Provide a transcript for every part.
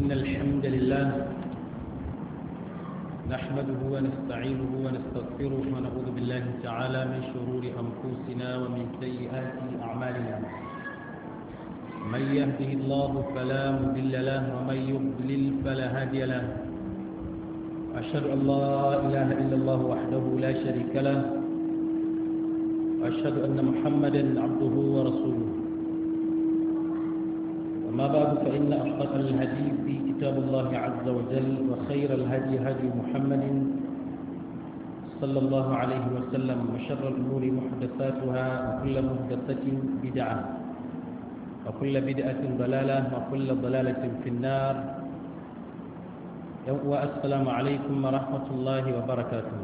إن الحمد لله نحمده ونستعينه ونستغفره ونعوذ بالله تعالى من شرور أنفسنا ومن سيئات أعمالنا من يهده الله فلا مضل له ومن يضلل فلا هادي له أشهد أن لا إله إلا الله وحده لا شريك له وأشهد أن محمدا عبده ورسوله أما بعد فإن أصدق الهدي في كتاب الله عز وجل وخير الهدي هدي محمد صلى الله عليه وسلم وشر الأمور محدثاتها وكل محدثة بدعة وكل بدعة ضلالة وكل ضلالة في النار والسلام عليكم ورحمة الله وبركاته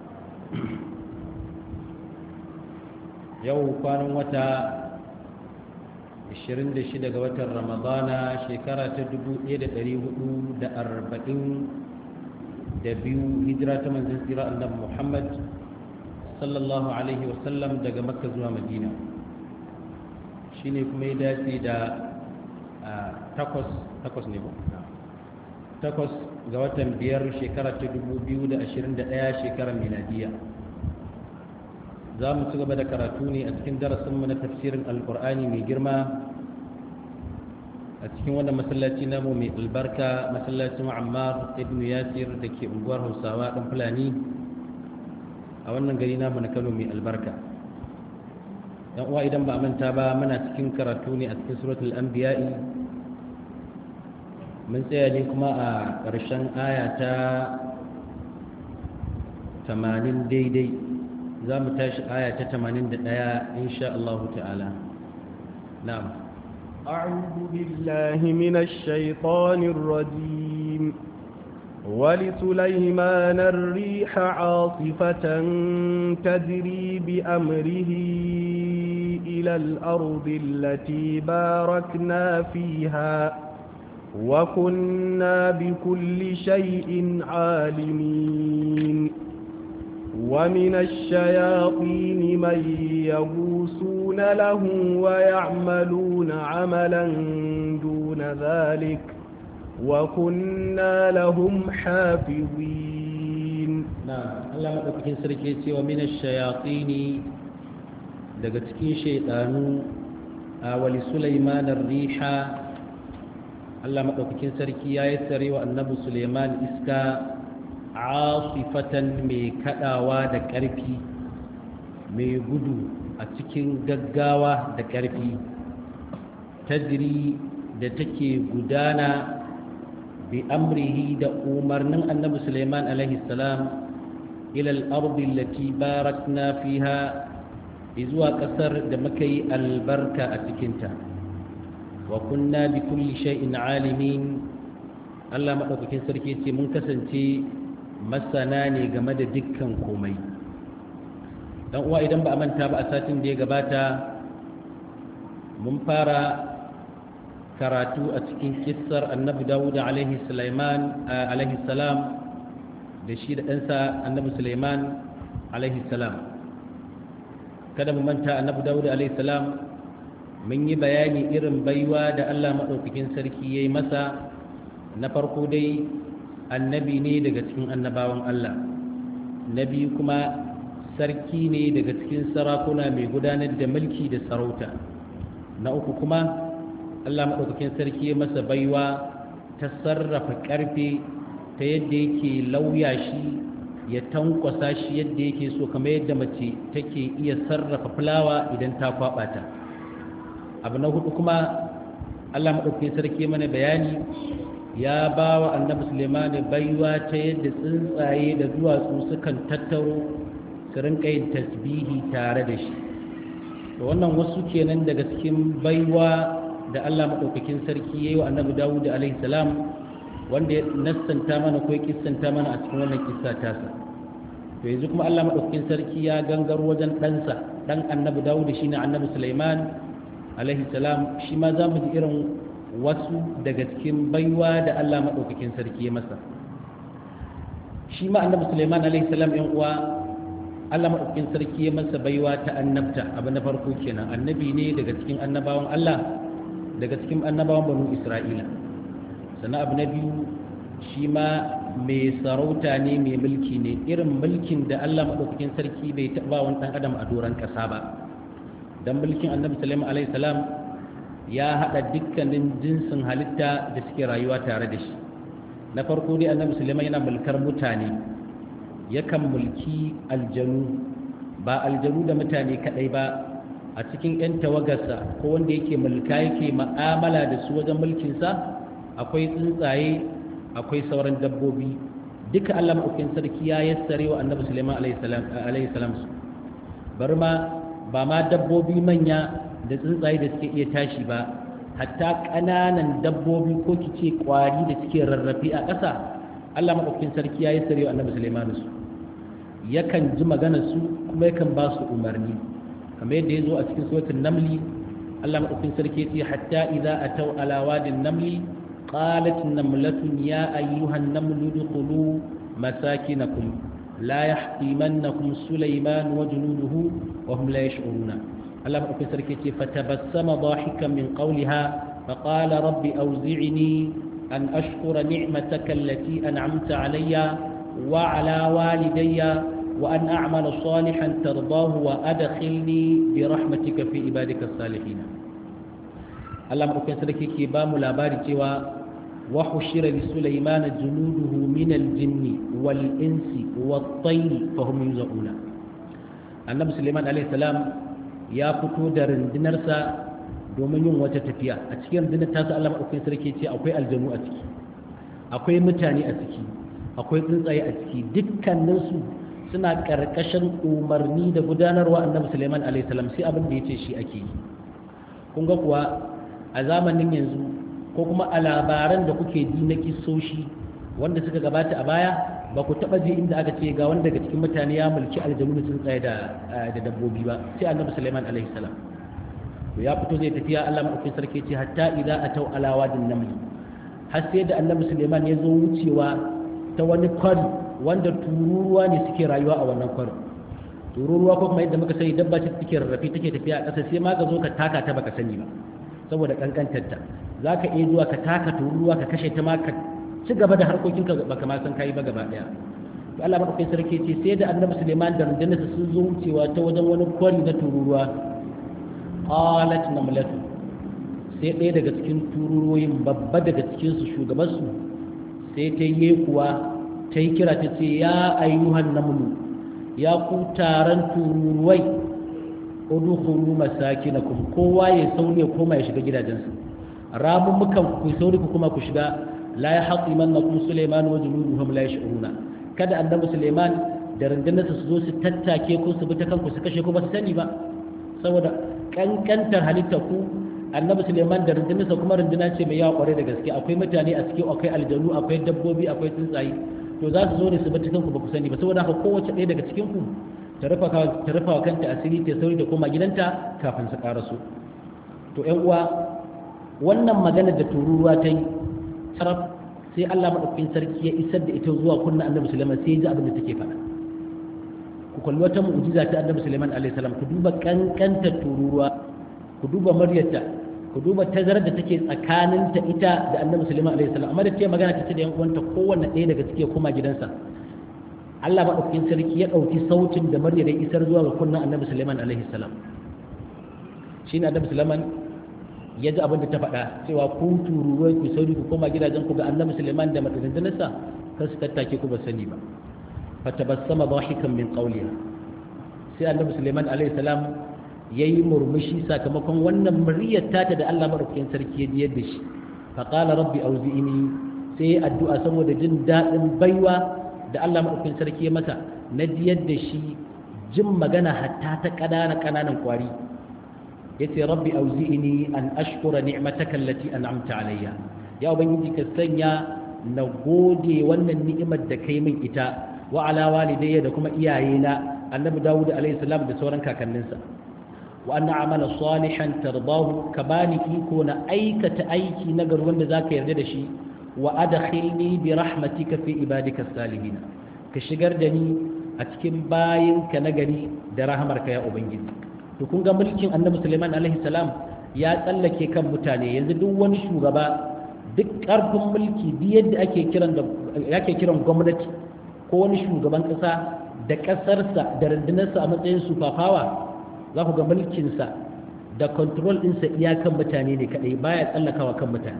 يوم كان وتا 26 ga watan ramadana shekara ta 1442 hijira ta manzan tsira annabi muhammad sallallahu alaihi wasallam daga makka zuwa madina shi ne kuma ya dace da takwas takwas ne ba takwas ga watan biyar shekara ta 2021 shekarar miladiya za mu ci gaba da karatu ne a cikin darasinmu na tafsirin alkur'ani mai girma a cikin wannan masallaci namu mai albarka masallacin ammar ibn yasir da ke unguwar hausawa ɗan fulani a wannan gari namu na kano mai albarka yan uwa idan ba a manta ba muna cikin karatu ne a cikin suratul anbiya'i mun tsaya ne kuma a ƙarshen aya ta 80 daidai za mu tashi aya ta 81 insha Allah ta'ala na'am أعوذ بالله من الشيطان الرجيم ولسليمان الريح عاصفة تجري بأمره إلى الأرض التي باركنا فيها وكنا بكل شيء عالمين ومن الشياطين من يغوصون له ويعملون عملا دون ذلك وكنا لهم حافظين نعم الله مدوكين سركي ومن الشياطين daga cikin shaidanu a wali Sulaiman riha Allah madaukakin sarki ya yi tsare wa annabi Sulaiman iska asifatan mai kadawa da ƙarfi mai gudu a cikin gaggawa da ƙarfi tajiri da take gudana bi amrihi da umarnin annabi suleiman alaihi salam ilal ardi lati barakna fiha zuwa ƙasar da muka yi albarka a cikinta wa kunna bi kulli shay'in alimin Allah maɗaukakin sarki ce mun kasance masana ne game da dukkan komai dan uwa idan ba a manta ba a satin da ya gabata mun fara karatu a cikin kissar annabi dawuda alaihi salam da shi da ɗansa annabi suleiman alaihi salam kada mu manta annabi dawuda alaihi salam mun yi bayani irin baiwa da allah maɗaukakin sarki ya yi masa na farko dai annabi ne daga cikin annabawan Allah na biyu kuma sarki ne daga cikin sarakuna mai gudanar da mulki da sarauta na uku kuma Allah maɗaukakin sarki ya masa baiwa ta sarrafa ƙarfe ta yadda yake lauya shi ya tankwasa shi yadda yake so kamar yadda mace take iya sarrafa fulawa idan ta kwaɓa ta abu na hudu kuma Allah maɗaukakin sarki mana bayani ya ba wa annabi sulemani baiwa ta yadda tsuntsaye da duwatsu sukan tattaro su rinka yin tasbihi tare da shi da wannan wasu kenan daga cikin baiwa da allah maɗaukakin sarki ya yi wa annabi dawud alaihi salam wanda ya nassanta mana ko ya kissanta mana a cikin wannan kissa tasa to yanzu kuma allah maɗaukakin sarki ya gangar wajen ɗansa ɗan annabi dawud shi ne annabi suleiman alaihi salam shi ma za mu ji irin wasu daga cikin baiwa da Allah maɗaukakin sarki ya masa shi ma annabi Sulaiman alaihi salam yan uwa Allah maɗaukakin sarki ya masa baiwa ta annabta abu na farko kenan annabi ne daga cikin annabawan Allah daga cikin annabawan banu Isra'ila sannan abu na biyu shi ma mai sarauta ne mai mulki ne irin mulkin da Allah maɗaukakin sarki bai taɓa wani ɗan adam a doron ƙasa ba don mulkin annabi sulaiman alaihi salam ya haɗa dukkanin jinsin halitta da suke rayuwa tare da shi na farko dai annabi sulaiman yana mulkar mutane yakan mulki aljanu ba aljanu da mutane kaɗai ba a cikin 'yan tawagarsa ko wanda yake mulka yake ma'amala da su wajen mulkinsa akwai tsuntsaye akwai sauran dabbobi duka Allah maɗaukin sarki ya yassare wa annabi Sulaiman alaihi salam su bar ma ba ma dabbobi manya da tsuntsaye da suke iya tashi ba hatta ƙananan dabbobi ko kice ƙwari da suke rarrafe a ƙasa Allah maɗaukin sarki ya yassare wa annabi Sulaiman su yakan ji magana su kuma yakan ba su umarni kamar yadda ya zo a cikin suratul namli Allah maɗaukin sarki ya ce hatta idza ataw ala wadin namli قالت نملة يا أيها النمل ادخلوا مساكنكم لا يحطمنكم سليمان وجنوده وهم لا يشعرون الله أكبر سركتي فتبسم ضاحكا من قولها فقال رب أوزعني أن أشكر نعمتك التي أنعمت علي وعلى والدي وأن أعمل صالحا ترضاه وأدخلني برحمتك في عبادك الصالحين Allah maɗaukin sarki ke ba mu labari cewa wa hushira li sulaimana junuduhu min al-jinni wal insi wat tayr fa hum yuzauna annabi sulaiman alayhi salam ya fito da rundunarsa domin yin wata tafiya a cikin rundunar tasa Allah maɗaukin sarki ce akwai aljanu a ciki akwai mutane a ciki akwai tsuntsaye a ciki dukkaninsu suna ƙarƙashin umarni da gudanarwa annabi sulaiman alayhi salam sai abin da ya ce shi ake yi kun ga kuwa a zamanin yanzu ko kuma a labaran da kuke ji na kisoshi wanda suka gabata a baya ba ku taba ji inda aka ce ga wanda daga cikin mutane ya mulki aljanu da tsuntsaye da da dabbobi ba sai annabi Sulaiman alaihi salam to ya fito zai tafiya Allah madaukakin sarki ce hatta idza atau ala wadin naml har sai da annabi Sulaiman ya zo wucewa ta wani kwari wanda tururuwa ne suke rayuwa a wannan kwari tururuwa ko kuma yadda muka sani dabba ce take rarrafe take tafiya a ƙasa sai ma ka zo ka taka ta baka sani ba saboda kankantarta za ka iya zuwa ka taka tururuwa ka kashe ta ma ka ci gaba da harkokinka ba ka san kayi ba gaba daya to Allah madaukakin sarki ce sai da annabi Suleiman da rundunarsa sun zo wucewa ta wajen wani kwari na tururuwa qalat namlatu sai ɗaya daga cikin tururuwoyin babba daga cikin su shugaban su sai ta yi kuwa ta yi kira ta ce ya ayyuhan namlu ya ku taron tururuwai udkhulu masakinakum kowa ya sauri ya koma ya shiga gidajensa ramun mukan ku sauri ku kuma ku shiga la yahqimannakum sulaiman wa junuduhum la yash'uruna kada annabi sulaiman da rundunarsa su zo su tattake ko su bi ta kanku su kashe ku ba su sani ba saboda kankantar halitta ku annabi sulaiman da rundunarsa kuma runduna ce mai yawa kware da gaske akwai mutane a cikin akwai aljanu akwai dabbobi akwai tsuntsaye to za su zo ne su bi ta kanku ba ku sani ba saboda haka kowace ɗaya daga cikin ku ta rufa wa kanta asiri ta sauri da koma gidanta kafin su karasu to yan uwa wannan magana da tururuwa ta yi sarraf sai Allah maɗaukakin sarki ya isar da ita zuwa kunna annabi Sulaiman sai ya ji abin da take faɗa ku kalli wata mu'jiza ta annabi Sulaiman alaihi salam ku duba kankanta tururuwa ku duba muryarta ku duba tazarar da take tsakaninta ita da annabi Sulaiman alaihi salam amma da ta magana ta ce da yan uwanta kowanne ɗaya daga cike koma gidansa Allah maɗaukakin sarki ya ɗauki sautin da murya da isar zuwa ga kunnan annabi Sulaiman alaihi salam shi ne annabi Sulaiman ya ji abin da ta faɗa cewa ku tururuwai ku sauri ku koma gidajen ku ga annabi Sulaiman da matsalinsa kan su tattake ku ba sani ba fatabassama dhahikan min qawliha sai annabi Sulaiman alaihi salam yayi murmushi sakamakon wannan muryar tata da Allah maɗaukakin sarki ya ji yadda shi faqala rabbi auzi'ini sai addu'a saboda jin daɗin baiwa da Allah maɗaukin sarki ya masa na jiyar da shi jin magana hatta ta ƙanana ƙananan ƙwari ya ce rabbi auzi'ini an ashkura ni'mataka allati an'amta alayya ya ubangiji ka sanya na gode wannan ni'imar da kai min ita wa ala walidayya da kuma iyayena annabi dawud alayhi salam da sauran kakanninsa wa anna amala salihan tardahu ka bani iko na aikata aiki na gar wanda zaka yarda da shi wa adkhilni bi rahmatika fi ibadika salihin ka shigar da ni a cikin bayinka na gari da rahamarka ya ubangiji to kun ga mulkin annabi Sulaiman alaihi salam ya tsallake kan mutane yanzu duk wani shugaba duk ƙarfin mulki duk yadda ake kiran da ake kiran gwamnati ko wani shugaban ƙasa da ƙasarsa da rundunarsa a matsayin superpower za ku ga mulkinsa da control ɗinsa iyakan mutane ne kaɗai baya tsallakawa kan mutane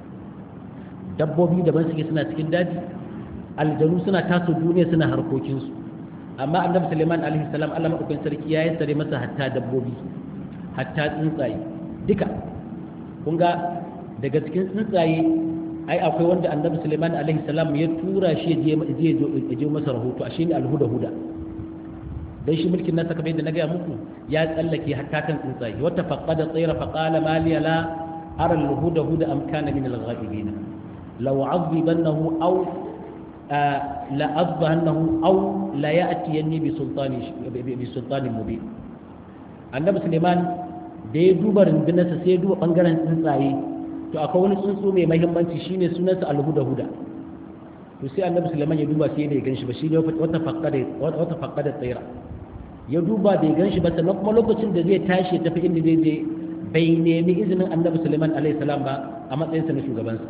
dabbobi daban suke suna cikin daji aljanu suna taso duniya suna harkokinsu amma annabi suleiman alaihi salam allah maɗaukakin sarki ya yi sare masa hatta dabbobi hatta tsuntsaye duka kun ga daga cikin tsuntsaye ai akwai wanda annabi suleiman alaihi salam ya tura shi ya je masa rahoto a shi ne alhuda huda dan shi mulkin nasa kamar yadda na gaya muku ya tsallake hatta kan tsuntsaye wata faqada tsayra faqala ma li la ara alhuda huda am kana min alghaibin law azibannahu aw la azbahannahu aw la ya'tiyanni bi sultani bi sultanin mubin annabi suleiman da ya duba rundunarsa sai ya duba bangaren tsuntsaye to akwai wani tsuntsu mai mahimmanci shine sunansa alhuda huda to sai annabi suleiman ya duba sai ya ganshi ba shine wata faqada wata faqada tsayra ya duba bai ganshi ba sannan kuma lokacin da zai tashi ya tafi inda zai je bai nemi izinin annabi suleiman alaihi salam ba a matsayinsa na shugabansa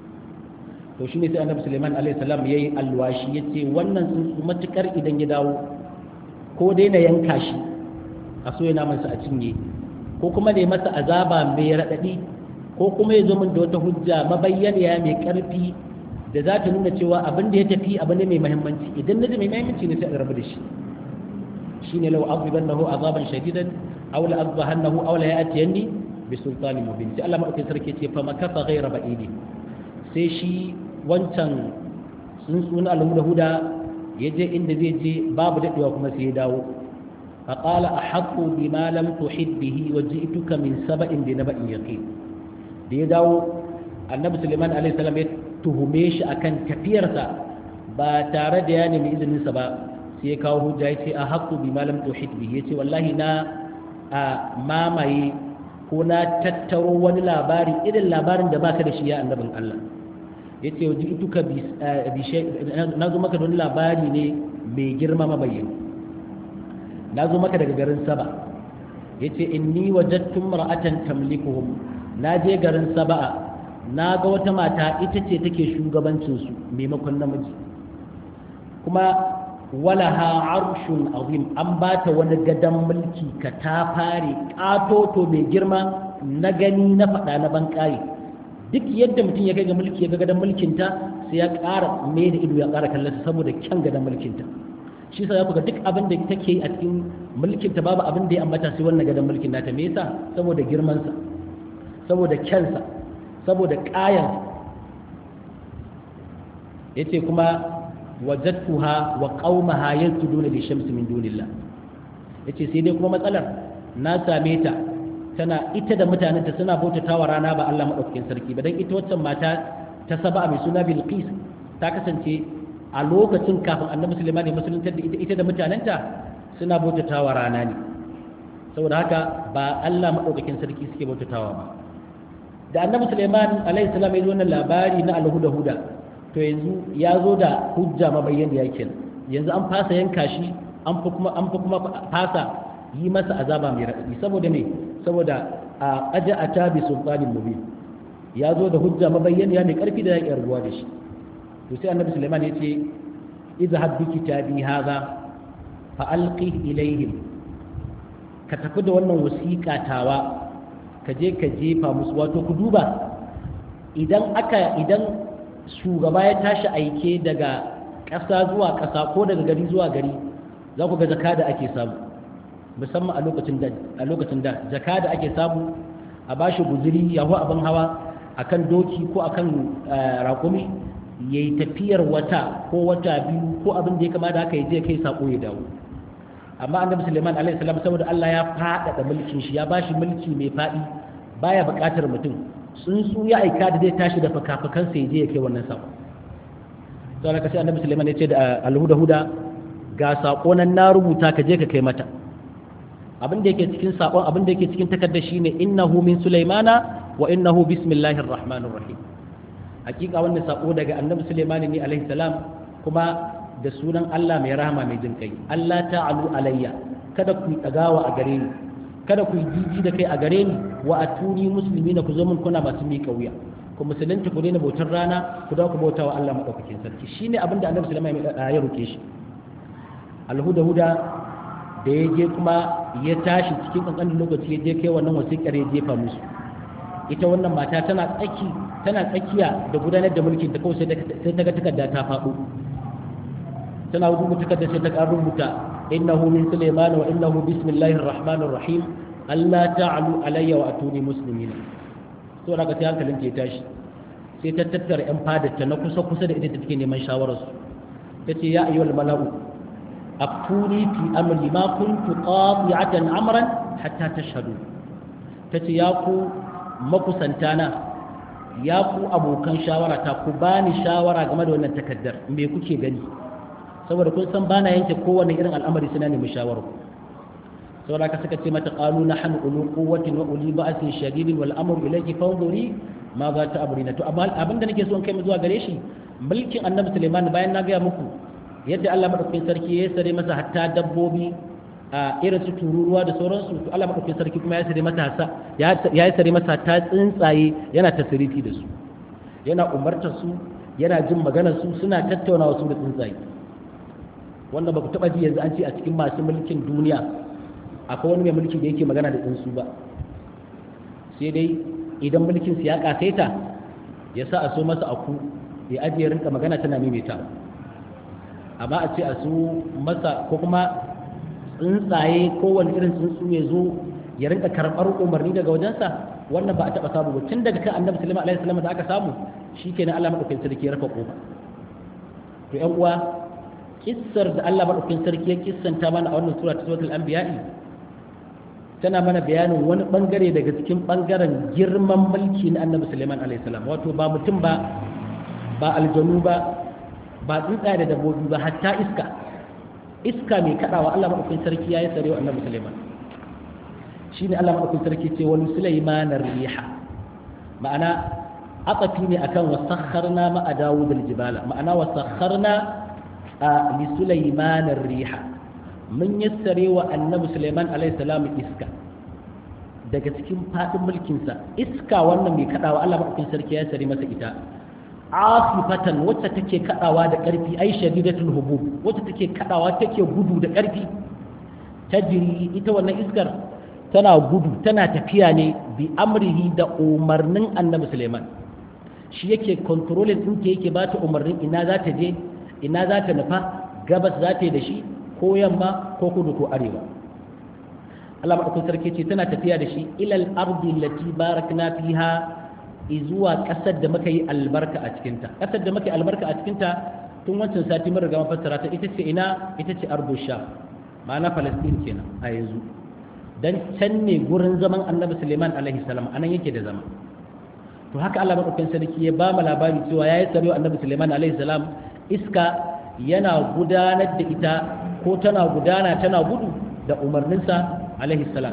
to shine sai annabi suleiman alaihi salam yayi alwashi yace wannan tsuntsu matukar idan ya dawo ko dai na yanka shi a so yana masa a cinye ko kuma ne masa azaba mai raɗaɗi ko kuma ya zo min da wata hujja mabayyaniya mai ƙarfi da za ta nuna cewa abin da ya tafi abu ne mai mahimmanci idan na ji mai mahimmanci ne sai a rabu da shi shine law azibannahu azaban shadidan aw la azbahannahu aw la ya'tiyanni bi sultanin mubin sai Allah madaukakin sarki ce fa makafa ghayra ba'idi sai shi wancan tsuntsun alhuda huda ya je inda zai je babu daɗewa kuma sai ya dawo فقال أحق بما لم تحد به وجئتك من سبأ بنبأ يقين da ya dawo annabi suleiman alaihi salam ya tuhume shi akan tafiyarsa ba tare da ya nemi izininsa ba sai ya kawo hujja ya ce a haƙƙu bi malam tuhid bi ya ce wallahi na a mamaye ko na tattaro wani labari irin labarin da baka da shi ya annabin Allah ya ce wajen ituka na zo maka da wani labari ne mai girma mabayyana na zo maka daga garin saba ya ce inni wajattun mar'atan tamlikuhum na je garin saba'a na ga wata mata ita ce take shugabancinsu maimakon namiji kuma walaha arshun azim an ba ta wani gadon mulki ka ta fare ƙatoto mai girma na gani na faɗa na banƙaye duk yadda mutum ya kai ga mulki ya ga gadon mulkinta sai ya ƙara mai da ido ya ƙara kallon saboda kyan gadon mulkinta shi sa ku ga duk abin da take yi a cikin mulkinta babu abin da ya ambata sai wannan gadon mulkin nata me yasa saboda girmansa saboda kyansa saboda ƙayansa yace kuma wajadtuha wa qaumaha yasjuduna li shamsi min dunillah yace sai dai kuma matsalar na same ta tana ita da mutanenta suna bautatawa rana ba Allah madaukakin sarki ba dan ita waccan mata ta saba mai suna Bilqis ta kasance a lokacin kafin Annabi Sulaiman ya musulunta da ita ita da mutanenta suna bautatawa rana ne saboda haka ba Allah madaukakin sarki suke bautatawa ba da Annabi Sulaiman alaihi salam ya zo wannan labari na alhuda huda to yanzu ya zo da hujja mabayyan da yake yanzu an fasa yanka shi an fi kuma an fi kuma fasa yi masa azaba mai raɗaɗi saboda me saboda a aja a tabi sultanin mubin ya zo da hujja mabayyan ya mai ƙarfi da ya ruwa da shi to sai annabi suleiman ya ce izhab bi kitabi hadha fa alqi ilaihim ka tafi da wannan wasiƙa tawa ka je ka jefa musu wato ku duba idan aka idan shugaba ya tashi aike daga ƙasa zuwa ƙasa ko daga gari zuwa gari za ku ga jaka da ake samu musamman a lokacin da a lokacin da jaka da ake samu a bashi guzuri ya hau abin hawa akan doki ko akan raƙumi ya yi tafiyar wata ko wata biyu ko abin da ya kama da haka ya je kai sako ya dawo amma annabi suleiman alaihi salam saboda Allah ya faɗaɗa mulkin shi ya bashi mulki mai faɗi baya buƙatar mutum tsuntsu ya aika da zai tashi da fakafakansa ya je ya kai wannan sako to Allah sai annabi Sulaiman ya ce da alhuda huda ga sako nan na rubuta ka je ka kai mata abin da yake cikin sakon abin da yake cikin takardar shine innahu min Sulaimana wa innahu bismillahir rahmanir rahim hakika wannan sako daga annabi Sulaiman ne alaihi salam kuma da sunan Allah mai rahama mai jin kai Allah ta'alu alayya kada ku yi dagawa a gare ni kada ku yi jiji da kai a gare ni wa atuni musulmi na ku zo min kuna masu miƙa wuya ku musulunci ku daina bautar rana ku dawo ku bauta wa Allah madaukakin sarki shine abin da Annabi sallallahu alaihi wasallam ya roke shi alhuda huda da ya je kuma ya tashi cikin kankanin lokaci ya je kai wannan wasiƙar ya jefa musu ita wannan mata tana tsaki tana tsakiya da gudanar da mulkin ta kawai sai ta ga takarda ta faɗo tana rubuta takardar sai ta ƙara rubuta innahu min sulaiman wa innahu bismillahir rahmanir rahim Allah ta'alu alayya wa atuni muslimina to daga sai hankalin ta tashi sai ta tattara yan fadarta na kusa kusa da ita take neman shawarar su tace ya ayyuhal mala'u aftuni fi amri ma kuntu qati'atan amran hatta tashhadu tace ya ku makusantana ya ku abokan shawara ta ku bani shawara game da wannan takaddar me kuke gani saboda kun san bana yanke kowane irin al'amari suna nemi shawara saboda ka suka ce mata qalu nahnu ulu quwwatin wa uli ba'sin shadidin wal amru ilayki fanzuri ma za ta abrina to amma abinda nake so in kai mu zuwa gare shi mulkin annabi Sulaiman bayan na ga muku yadda Allah madaukakin sarki ya sare masa hatta dabbobi a irin su tururuwa da sauransu to Allah madaukakin sarki kuma ya sare masa ya sare masa ta tsuntsaye yana tasirifi da su yana umartar su yana jin maganar su suna tattaunawa su da tsuntsaye wanda ba ku taba ji yanzu an ce a cikin masu mulkin duniya akwai wani mai mulki da yake magana da tsuntsu ba sai dai idan mulkin su ya kasaita ya sa a so masa aku ya ajiye rinka magana tana maimaita amma a ce a su masa ko kuma tsuntsaye kowane irin tsuntsu ya zo ya rinka karɓar umarni daga wajensa wannan ba a taɓa samu ba tun daga kan annabi sulaiman alaihi salam da aka samu shikenan Allah madaukakin sarki ya rafa kofa to ƴan uwa kissar da Allah madaukakin sarki ya kissanta mana a wannan sura ta suratul anbiya'i tana mana bayanin wani bangare daga cikin bangaren girman mulki na annabi sulaiman alaihi salam wato ba mutum ba ba aljanu ba ba tsuntsaye da dabbobi ba hatta iska iska mai kadawa Allah madaukakin sarki yayi sare wa Annabi Sulaiman shine Allah madaukakin sarki ce wani Sulaiman riha ma'ana atafi ne akan wasakharna ma Dawud al-jibala ma'ana wasakharna li Sulaiman riha mun yassare wa Annabi Sulaiman alaihi salam iska daga cikin fadin mulkin sa iska wannan mai kadawa Allah madaukakin sarki ya sare masa ita asifatan wacce take kadawa da ƙarfi ai shadidatul hubub wacce take kadawa take gudu da ƙarfi tajri ita wannan iskar tana gudu tana tafiya ne bi amrihi da umarnin annabi Suleiman shi yake controlling din ta yake bata umarnin ina za ta je ina za ta nufa gabas za ta yi da shi ko yamma ko kudu ko arewa Allah madaukakin sarki ce tana tafiya da shi ilal ardi allati barakna fiha zuwa ƙasar da muka yi albarka a cikinta ƙasar da muka yi albarka a cikinta tun wancan sati mun riga mafassara ta ita ce ina ita ce arbusha ma'ana palestine kenan a yanzu dan can ne gurin zaman annabi suleiman alaihi salam anan yake da zama to haka Allah madaukakin sarki ya ba mu labari cewa yayi tsaro annabi suleiman alaihi salam iska yana gudanar da ita ko tana gudana tana gudu da umarninsa alaihi salam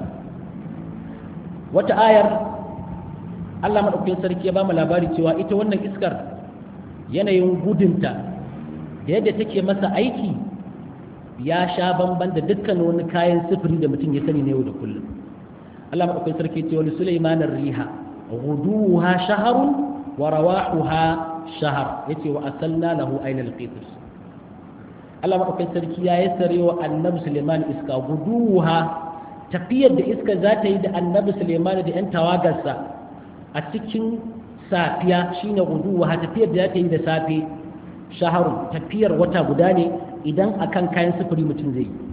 wata ayar Allah maɗaukakin sarki ya ba mu labari cewa ita wannan iskar yanayin gudunta da yadda take masa aiki ya sha bamban da dukkan wani kayan sifiri da mutum ya sani na yau da kullum Allah maɗaukakin sarki ce wani Sulaiman riha ghuduha shaharun wa rawahuha shahar yace wa asalna lahu ainal qitr Allah maɗaukakin sarki ya yassare wa annabi Sulaiman iska guduha tafiyar da iska za ta yi da annabi Sulaiman da 'yan tawagarsa a cikin safiya shine guduwa ha tafiyar da ta yi da safe shaharun tafiyar wata guda ne idan akan kayan sufuri mutum zai yi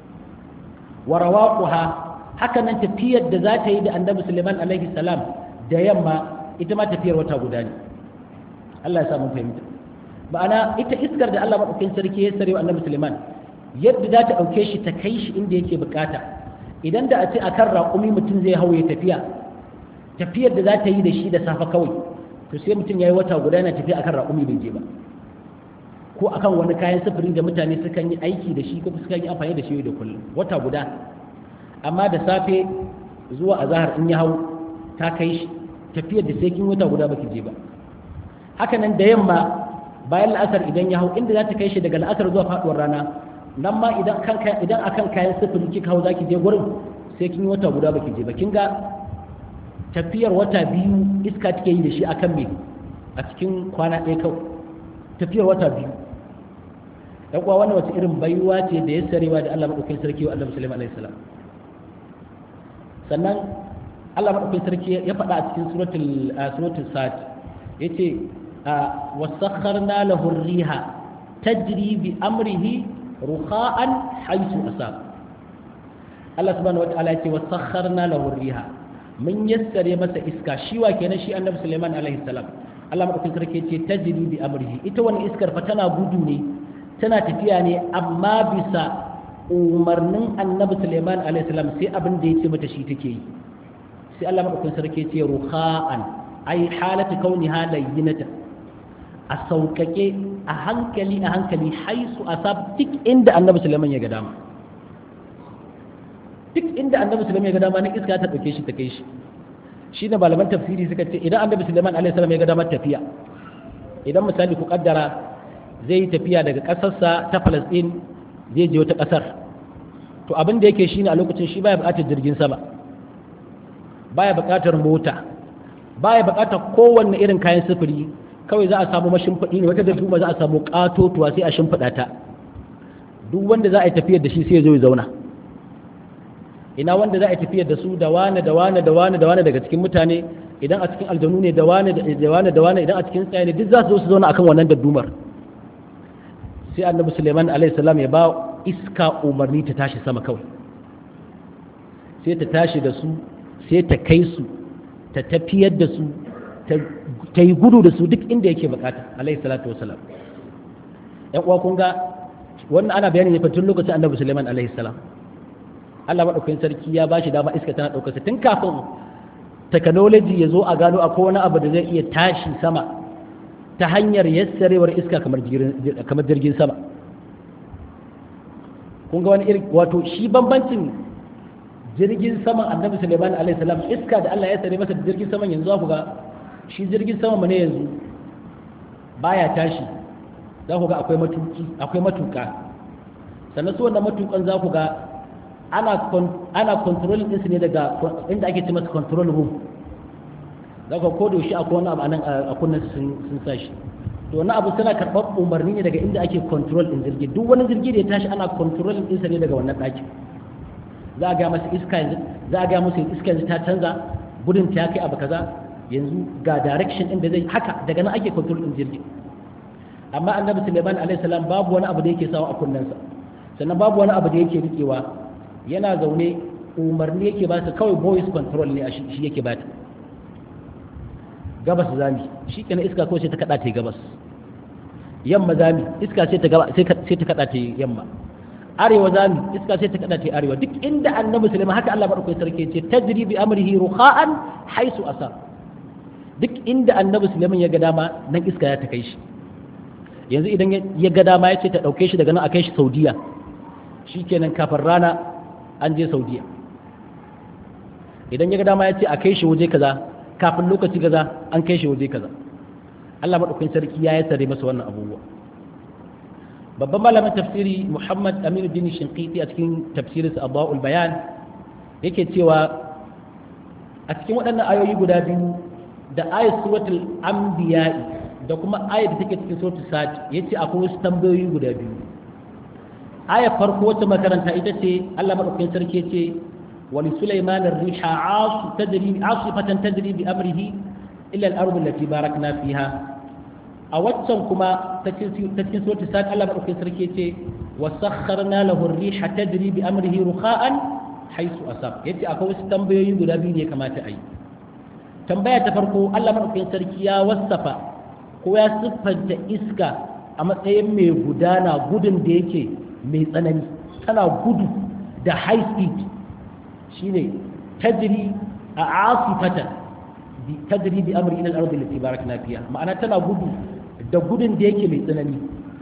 wa rawaquha haka nan tafiyar da za ta yi da annabi Suleiman alaihi salam da yamma ita ma tafiyar wata guda ne Allah ya sa mun fahimta ma'ana ita iskar da Allah madaukakin sarki ya sarewa annabi Suleiman yadda za ta dauke shi ta kai shi inda yake bukata idan da a ce akan raƙumi mutum zai hau ya tafiya tafiyar da za ta yi da shi da safa kawai to sai mutum ya yi wata guda yana tafiya akan raƙumi bai je ba ko akan wani kayan sufuri da mutane sukan yi aiki da shi ko sukan yi amfani da shi da kullum wata guda amma da safe zuwa azahar in ya hau ta kai shi tafiyar da sai kin wata guda baki je ba haka nan da yamma bayan la'asar idan ya hau inda za ta kai shi daga la'asar zuwa faduwar rana nan ma idan akan kayan sufuri kika hau zaki je gurin sai kin wata guda baki je ba kin ga tafiyar wata biyu iska take yi da shi akan me a cikin kwana ɗaya kawai tafiyar wata biyu ɗan kuwa wannan wata irin baiwa ce da ya sarewa da Allah maɗaukakin sarki wa annabi Sulaiman alaihi salam sannan Allah maɗaukakin sarki ya faɗa a cikin suratul suratul sad yace wasakharna lahu riha tajri bi amrihi rukha'an haythu asab Allah subhanahu wataala yace wasakharna lahu riha mun yassare masa iska shi wa kenan shi annabi Sulaiman alaihi salam Allah maɗaukakin sarki yace tajri bi amrihi ita wani iskar fa tana gudu ne tana tafiya ne amma bisa umarnin annabi Sulaiman alaihi salam sai abin da yace mata shi take yi sai Allah maɗaukakin sarki yace rukha'an ai halatu kauniha layyinata a sauƙaƙe a hankali a hankali haisu a sab duk inda annabi Sulaiman ya ga dama duk inda annabi Sulaiman ya ga dama nan iska ta ɗauke shi ta kai shi shi ne malaman tafsiri suka ce idan annabi Sulaiman alaihi salam ya ga dama tafiya idan misali ku kaddara zai yi tafiya daga ƙasarsa ta Palestine zai je wata ƙasar to abin da yake shine a lokacin shi baya buƙatar jirgin sama baya buƙatar mota baya buƙatar kowanne irin kayan sufuri kawai za a samu mashimfiɗi ne wata da duma za a samu ƙatotuwa sai a shimfiɗa ta duk wanda za a yi tafiyar da shi sai ya zo ya zauna ina wanda za a yi tafiyar da su da wane da wane da wane da wane daga cikin mutane idan a cikin aljanu ne da wane da wane da wane idan a cikin tsaye ne duk za su zo su zauna akan wannan daddumar sai annabi suleiman alaihi salam ya ba iska umarni ta tashi sama kawai sai ta tashi da su sai ta kai su ta tafiyar da su ta yi gudu da su duk inda yake bukata alaihi salatu wasalam yan uwa kun ga wannan ana bayani ne fa tun lokacin annabi suleiman alaihi salam Allah madaukakin sarki ya bashi dama iska tana daukar tun kafin technology ya zo a gano akwai wani abu da zai iya tashi sama ta hanyar yassarewar iska kamar jirgin sama kun ga wani irin wato shi bambancin jirgin saman annabi suleiman alaihi salam iska da Allah ya sare masa da jirgin saman yanzu za ku ga shi jirgin sama mu ne yanzu baya tashi za ku ga akwai matuki akwai matuka sannan su wannan matukan za ku ga ana ana controlling din su ne daga inda ake ce masa control room za ku ko da shi akwai wani abu anan a kunnan sun sun sashi to wani abu suna karɓar umarni ne daga inda ake control din jirgi duk wani jirgi da ya tashi ana controlling din sa ne daga wannan ɗakin za a ga masa iska yanzu za a ga masa iska yanzu ta canza gudun ta kai abu kaza yanzu ga direction din da zai haka daga nan ake control din jirgi amma annabi Sulaiman alaihi salam babu wani abu da yake sawa a kunnensa sannan babu wani abu da yake rikewa yana zaune umarni yake ba ta kawai voice control ne a shi yake ba ta gabas zami shi kenan iska ko sai ta kada ta gabas yamma zami iska sai ta gaba sai ta kada ta yamma arewa zami iska sai ta kada ta arewa duk inda annabi sulaiman haka Allah madaukakin sarki ce tajri bi amrihi rukha'an haisu asa duk inda annabi sulaiman ya ga dama nan iska ya ta kai shi yanzu idan ya ga dama ya ce ta dauke shi daga nan a kai shi saudiya shikenan kafin rana an je saudiya idan ya ga dama ya ce a kai shi waje kaza kafin lokaci kaza an kai shi waje kaza Allah madaukakin sarki ya yi sare masa wannan abubuwa babban malamin tafsiri Muhammad Aminu bin Shinqiti a cikin tafsirinsa Abwaul Bayan yake cewa a cikin waɗannan ayoyi guda biyu da ayat suratul anbiya da kuma ayat da take cikin suratul sad yace akwai wasu tambayoyi guda biyu ayat farko wacce makaranta ita ce Allah madaukakin sarki yace ولسليمان الريح عاص تدري عاصفة تدري بأمره إلا الأرض التي باركنا فيها أوتسم كما تتكين سورة الساد الله بأخي سركيتي وسخرنا له الريح تدري بأمره رخاء حيث أصاب يتي أكو استنبيين قد أبيني كما تأي tambaya ta farko Allah madaukakin sarki ya wasafa ko ya siffanta iska a matsayin mai gudana gudun da yake mai tsanani tana gudu da high speed shine tajri a asifatan bi tajri bi amri ila al-ardi allati barakna fiha ma'ana tana gudu da gudun da yake mai tsanani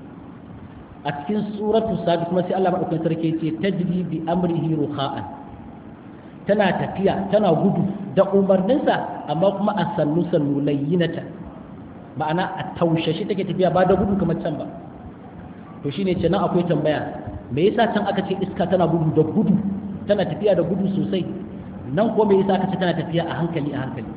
a cikin suratu sabi kuma sai Allah madaukakin sarki yace tajri bi amrihi rukha'an tana tafiya tana gudu da umarninsa amma kuma a sannu sannu layyinata ma'ana a taushe shi take tafiya ba da gudu kamar can ba to shine ce nan akwai tambaya me yasa can aka ce iska tana gudu da gudu tana tafiya da gudu sosai nan ko me yasa aka ce tana tafiya a hankali a hankali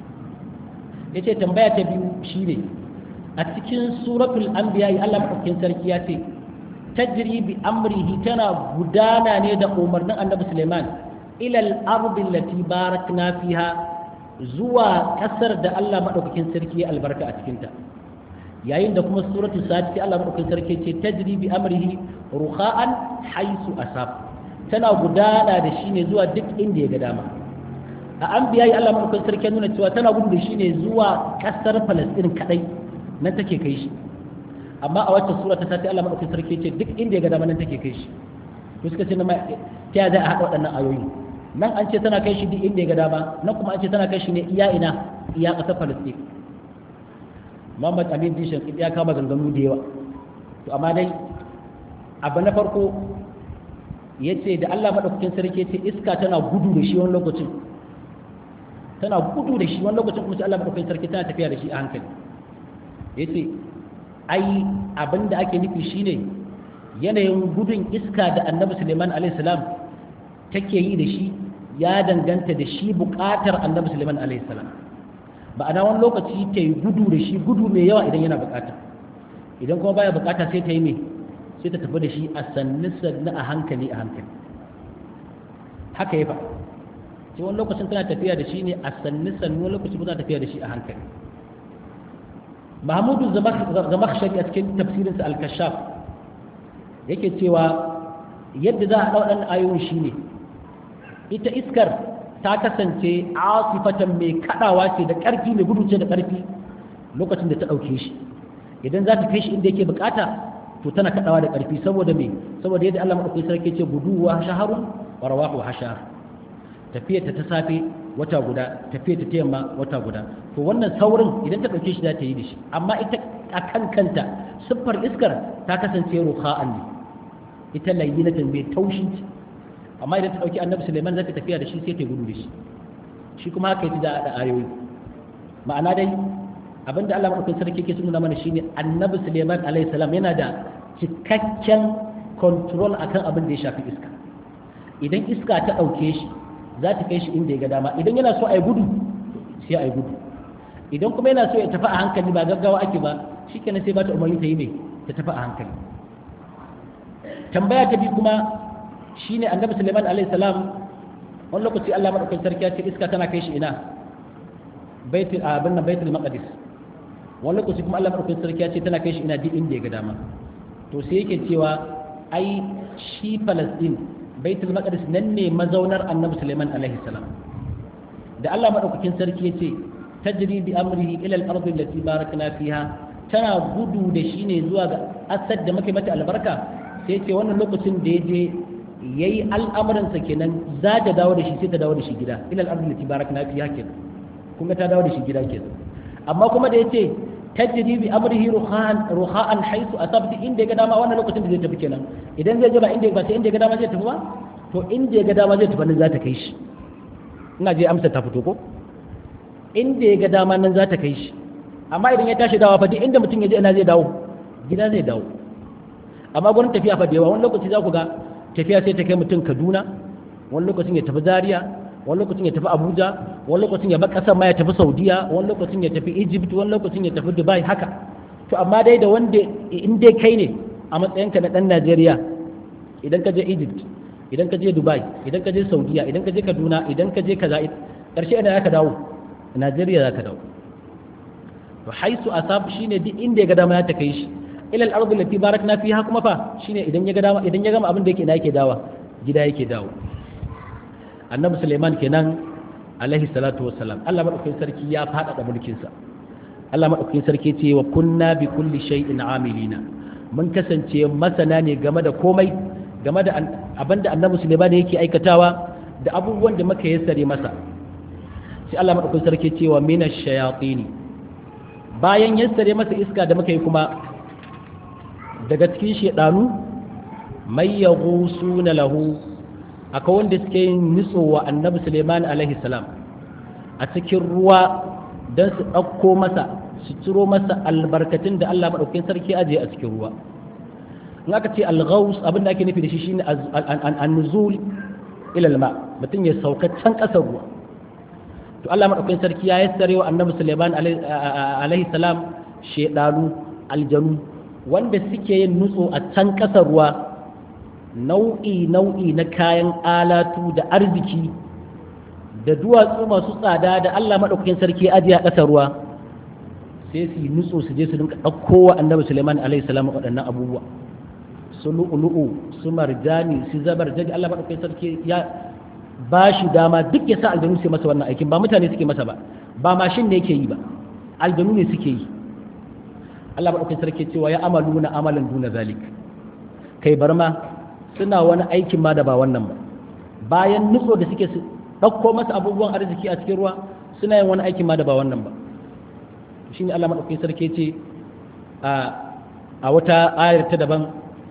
yace tambaya ta biyu shine a cikin suratul anbiya Allah madaukakin sarki ya ce tajri bi amrihi tana gudana ne da umarnin annabi Sulaiman ila al-ardi allati barakna fiha zuwa kasar da Allah madaukakin sarki ya albarka a cikin ta yayin da kuma suratul sad sai Allah madaukakin sarki ce tajri bi amrihi rukha'an haisu asab tana gudana da shi ne zuwa duk inda ya ga dama a an biya Allah madaukakin sarki nuna cewa tana gudu da shi ne zuwa kasar Palestine kadai nan take kai shi amma a wacce sura ta sati Allah madaukakin sarki ce duk inda ya ga dama nan take kai shi to suka ce ta ya za a haɗa waɗannan ayoyi nan an ce tana kai shi duk inda ya ga dama nan kuma an ce tana kai shi ne iya ina iya kasar Palestine Muhammad Amin Dishan ya kama ganganu da yawa to amma dai abu na farko ya ce da Allah maɗaukakin sarki ce iska tana gudu da shi wani lokacin tana gudu da shi wani lokacin kuma sai Allah maɗaukakin sarki tana tafiya da shi a hankali ya ce ai abin da ake nufi shine yanayin gudun iska da annabi suleiman alaihissalam take yi da shi ya danganta da shi buƙatar annabi suleiman alaihissalam ba'ana wani lokaci ta yi gudu da shi gudu mai yawa idan yana buƙata idan kuma baya buƙata sai ta yi mai sai ta tafi da shi a sannu sannu a hankali a hankali haka ya fa sai wani lokacin tana tafiya da shi ne a sannu sannu wani lokacin tana tafiya da shi a hankali mahmudu zamakshari a cikin tafsirinsa al-kashaf yake cewa yadda za a ɗau ɗan ayoyin shi ne ita iskar ta kasance asifatan mai kaɗawa ce da ƙarfi mai gudu ce da ƙarfi lokacin da ta ɗauke shi idan za ta kai shi inda yake bukata to tana kadawa da karfi saboda me saboda yadda Allah madaukakin sarki ce guduwa shaharun wa rawahu hashar tafiyar ta ta safe wata guda tafiyar ta yamma wata guda to wannan saurin idan ta dauke shi za ta yi da shi amma ita a kan kanta siffar iskar ta kasance ruha'an ne ita layyinatan mai taushin ce amma idan ta dauki annabi Sulaiman za ta tafiya da shi sai ta gudu da shi shi kuma haka yake da ayoyi ma'ana dai abinda Allah madaukakin sarki ke nuna mana shine annabi Suleiman alaihi salam yana da cikakken control akan abin da ya shafi iska idan iska ta dauke shi za ta kai shi inda ya ga dama idan yana so a yi gudu sai a yi gudu idan kuma yana so ya tafi a hankali ba gaggawa ake ba shikenan sai ba ta umarni ta yi mai ta tafi a hankali tambaya ta biyu kuma shine annabi Suleiman alaihi salam wani lokaci Allah madaukakin sarki ya ce iska tana kai shi ina baitul abin nan baitul maqdis wani lokaci kuma Allah madaukakin sarki ya ce tana kai shi ina duk inda ya ga dama to sai yake cewa ai shi Palestine baitul maqdis nan ne mazaunar Annabi Sulaiman alaihi salam da Allah madaukakin sarki ya ce tajri bi amrihi ila al-ardi allati barakna fiha tana gudu da shi ne zuwa ga asad da muke mata albarka sai ce wannan lokacin da ya je yayi al'amuransa kenan za ta dawo da shi sai ta dawo da shi gida ila al-ardi allati barakna fiha kenan kun ga ta dawo da shi gida kenan amma kuma da yace tajri bi amrihi ruhan ruhan haythu asabti inda ya ga dama wannan lokacin da zai tafi kenan idan zai je ba inda ba sai inda ya ga dama zai tafi ba to inda ya ga dama zai tafi nan za ta kai shi ina je amsa ta fito ko inda ya ga dama nan za ta kai shi amma idan ya tashi dawa fa duk inda mutum ya je ina zai dawo gida zai dawo amma gurin tafiya fa da yawa wani lokaci za ku ga tafiya sai ta kai mutum Kaduna wani lokacin ya tafi Zaria wani lokacin ya tafi abuja wani lokacin ya bar kasar ma ya tafi saudiya wani lokacin ya tafi egypt wani lokacin ya tafi dubai haka to amma dai da wanda in dai kai ne a matsayinka na dan najeriya idan ka je egypt idan ka je dubai idan ka je saudiya idan ka je kaduna idan ka je kaza karshe ina zaka dawo najeriya zaka dawo to haisu asab shine duk inda ya ga dama ya ta kai shi ila al-ardi allati barakna fiha kuma fa shine idan ya ga dama idan ya gama abin da yake ina yake dawa gida yake dawo annabi suleiman kenan alaihi salatu wassalam Allah madaukakin sarki ya faɗaɗa mulkinsa Allah madaukakin sarki ce wa kunna bi kulli shay'in amilina mun kasance masana ne game da komai game da abinda annabi suleiman yake aikatawa da abubuwan da muka yassare masa sai Allah madaukakin sarki ce wa minash shayatin bayan yassare masa iska da muka yi kuma daga cikin shedanu may yaghusuna lahu akwai wanda suke yin nitso wa annabi suleiman alaihi salam a cikin ruwa don su ɗauko masa su ciro masa albarkatun da allah maɗaukin sarki ajiye a cikin ruwa in aka ce alghaus abin da ake nufi da shi shine annuzul ila alma mutum ya sauka can kasar ruwa to Allah madaukakin sarki ya yassare wa annabi Sulaiman alaihi salam shedanu aljanu wanda suke yin nutso a can kasar ruwa nau'i nau'i na kayan alatu da arziki da duwatsu masu tsada da Allah madaukakin sarki ya ajiye a kasar ruwa sai su yi nutso su je su dinka ɗauko wa annabi Sulaiman alaihi salam waɗannan abubuwa su lu'ulu'u su marjani su zabar jadi Allah madaukakin sarki ya ba shi dama duk ya sa aljanu su masa wannan aikin ba mutane suke masa ba ba mashin ne yake yi ba aljanu ne suke yi Allah madaukakin sarki cewa ya amaluna amalan duna zalik kai bar ma suna wani aikin ma da ba wannan ba bayan nutso da suke su ɗauko masa abubuwan arziki a cikin ruwa suna yin wani aikin ma da ba wannan ba shine Allah madaukakin sarki ce a wata ayar ta daban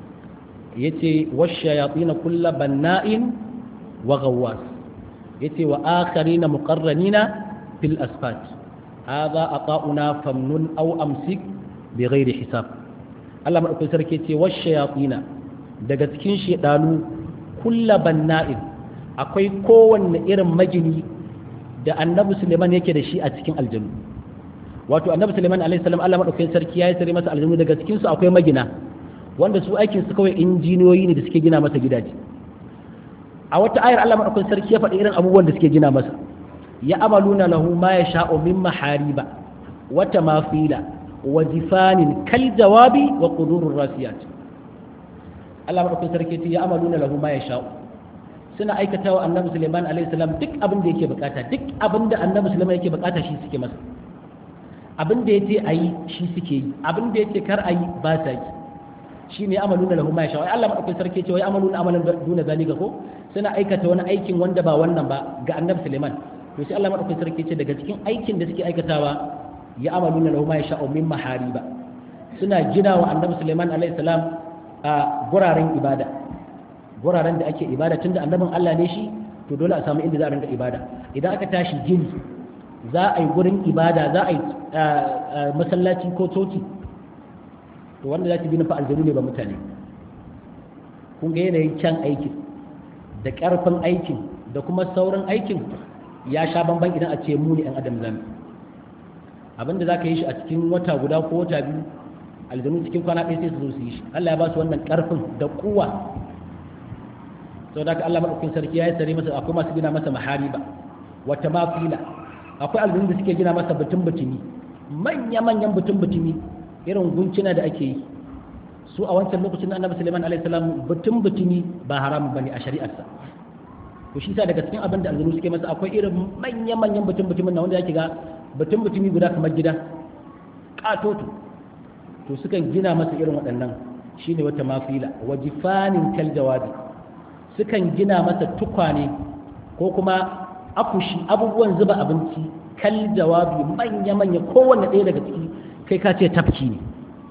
yace washayatin kulla banna'in wa ghawwas yace wa akharina muqarranina fil asfat hadha aqauna famnun aw amsik bighairi hisab Allah madaukakin sarki yace washayatin daga cikin shedanu kulla banna'in akwai kowanne irin magini da annabi Suleiman yake da shi a cikin aljannu wato annabi Suleiman alaihi salam Allah madaukakin sarki ya yi sare masa aljannu daga cikin su akwai magina wanda su aikin su kawai injiniyoyi ne da suke gina masa gidaje a wata ayar Allah madaukakin sarki ya faɗi irin abubuwan da suke gina masa ya amaluna lahu ma yasha'u min mahariba wa tamafila wa jifanin kal jawabi wa qudurur rasiyat Allah madaukakin sarki ya amaluna lahu ma yasha'u suna aikata wa annabi Suleiman alaihi salam duk abin da yake bukata duk abin da annabi Suleiman yake bukata shi suke masa abin da yace ayi shi suke yi abin da yace kar ayi ba sa yi shine amaluna lahu ma yasha wai Allah madaukakin sarki ce wai amaluna amalan duna zalika ko suna aikata wani aikin wanda ba wannan ba ga annabi Suleiman to sai Allah madaukakin sarki ce daga cikin aikin da suke aikatawa ya amaluna lahu ma yasha min mahariba suna gina wa annabi Suleiman alaihi salam a guraren ibada guraren da ake ibada tunda annabin Allah ne shi to dole a samu inda za a rinka ibada idan aka tashi gini za a yi gurin ibada za a yi masallaci ko coci to wanda za ta bi nufa aljanu ne ba mutane kun ga yanayin kyan aikin da ƙarfin aikin da kuma sauran aikin ya sha bamban idan a ce mu ne 'yan adam zami abinda za ka yi shi a cikin wata guda ko wata biyu aljanu cikin kwana ɗaya sai su zo su yi shi Allah ya ba su wannan ƙarfin da kuwa sau da Allah maɗaukin sarki ya yi sare masa akwai masu gina masa mahariba wata mafila akwai aljanu da suke gina masa butun butumi manya-manyan butun butumi irin guncina da ake yi su a wancan lokacin na annabi suleiman alaihi salam butun butumi ba haramun bane a shari'arsa to shi sa daga cikin abin da aljanu suke masa akwai irin manya-manyan butun butumin na wanda yake ga butun butumi guda kamar gida katoto to sukan gina masa irin waɗannan shine wata mafila wajifanin kal jawabi sukan gina masa tukwane ko kuma akushi abubuwan zuba abinci kal jawabi manya-manya kowanne ɗaya daga ciki kai ka ce tafki ne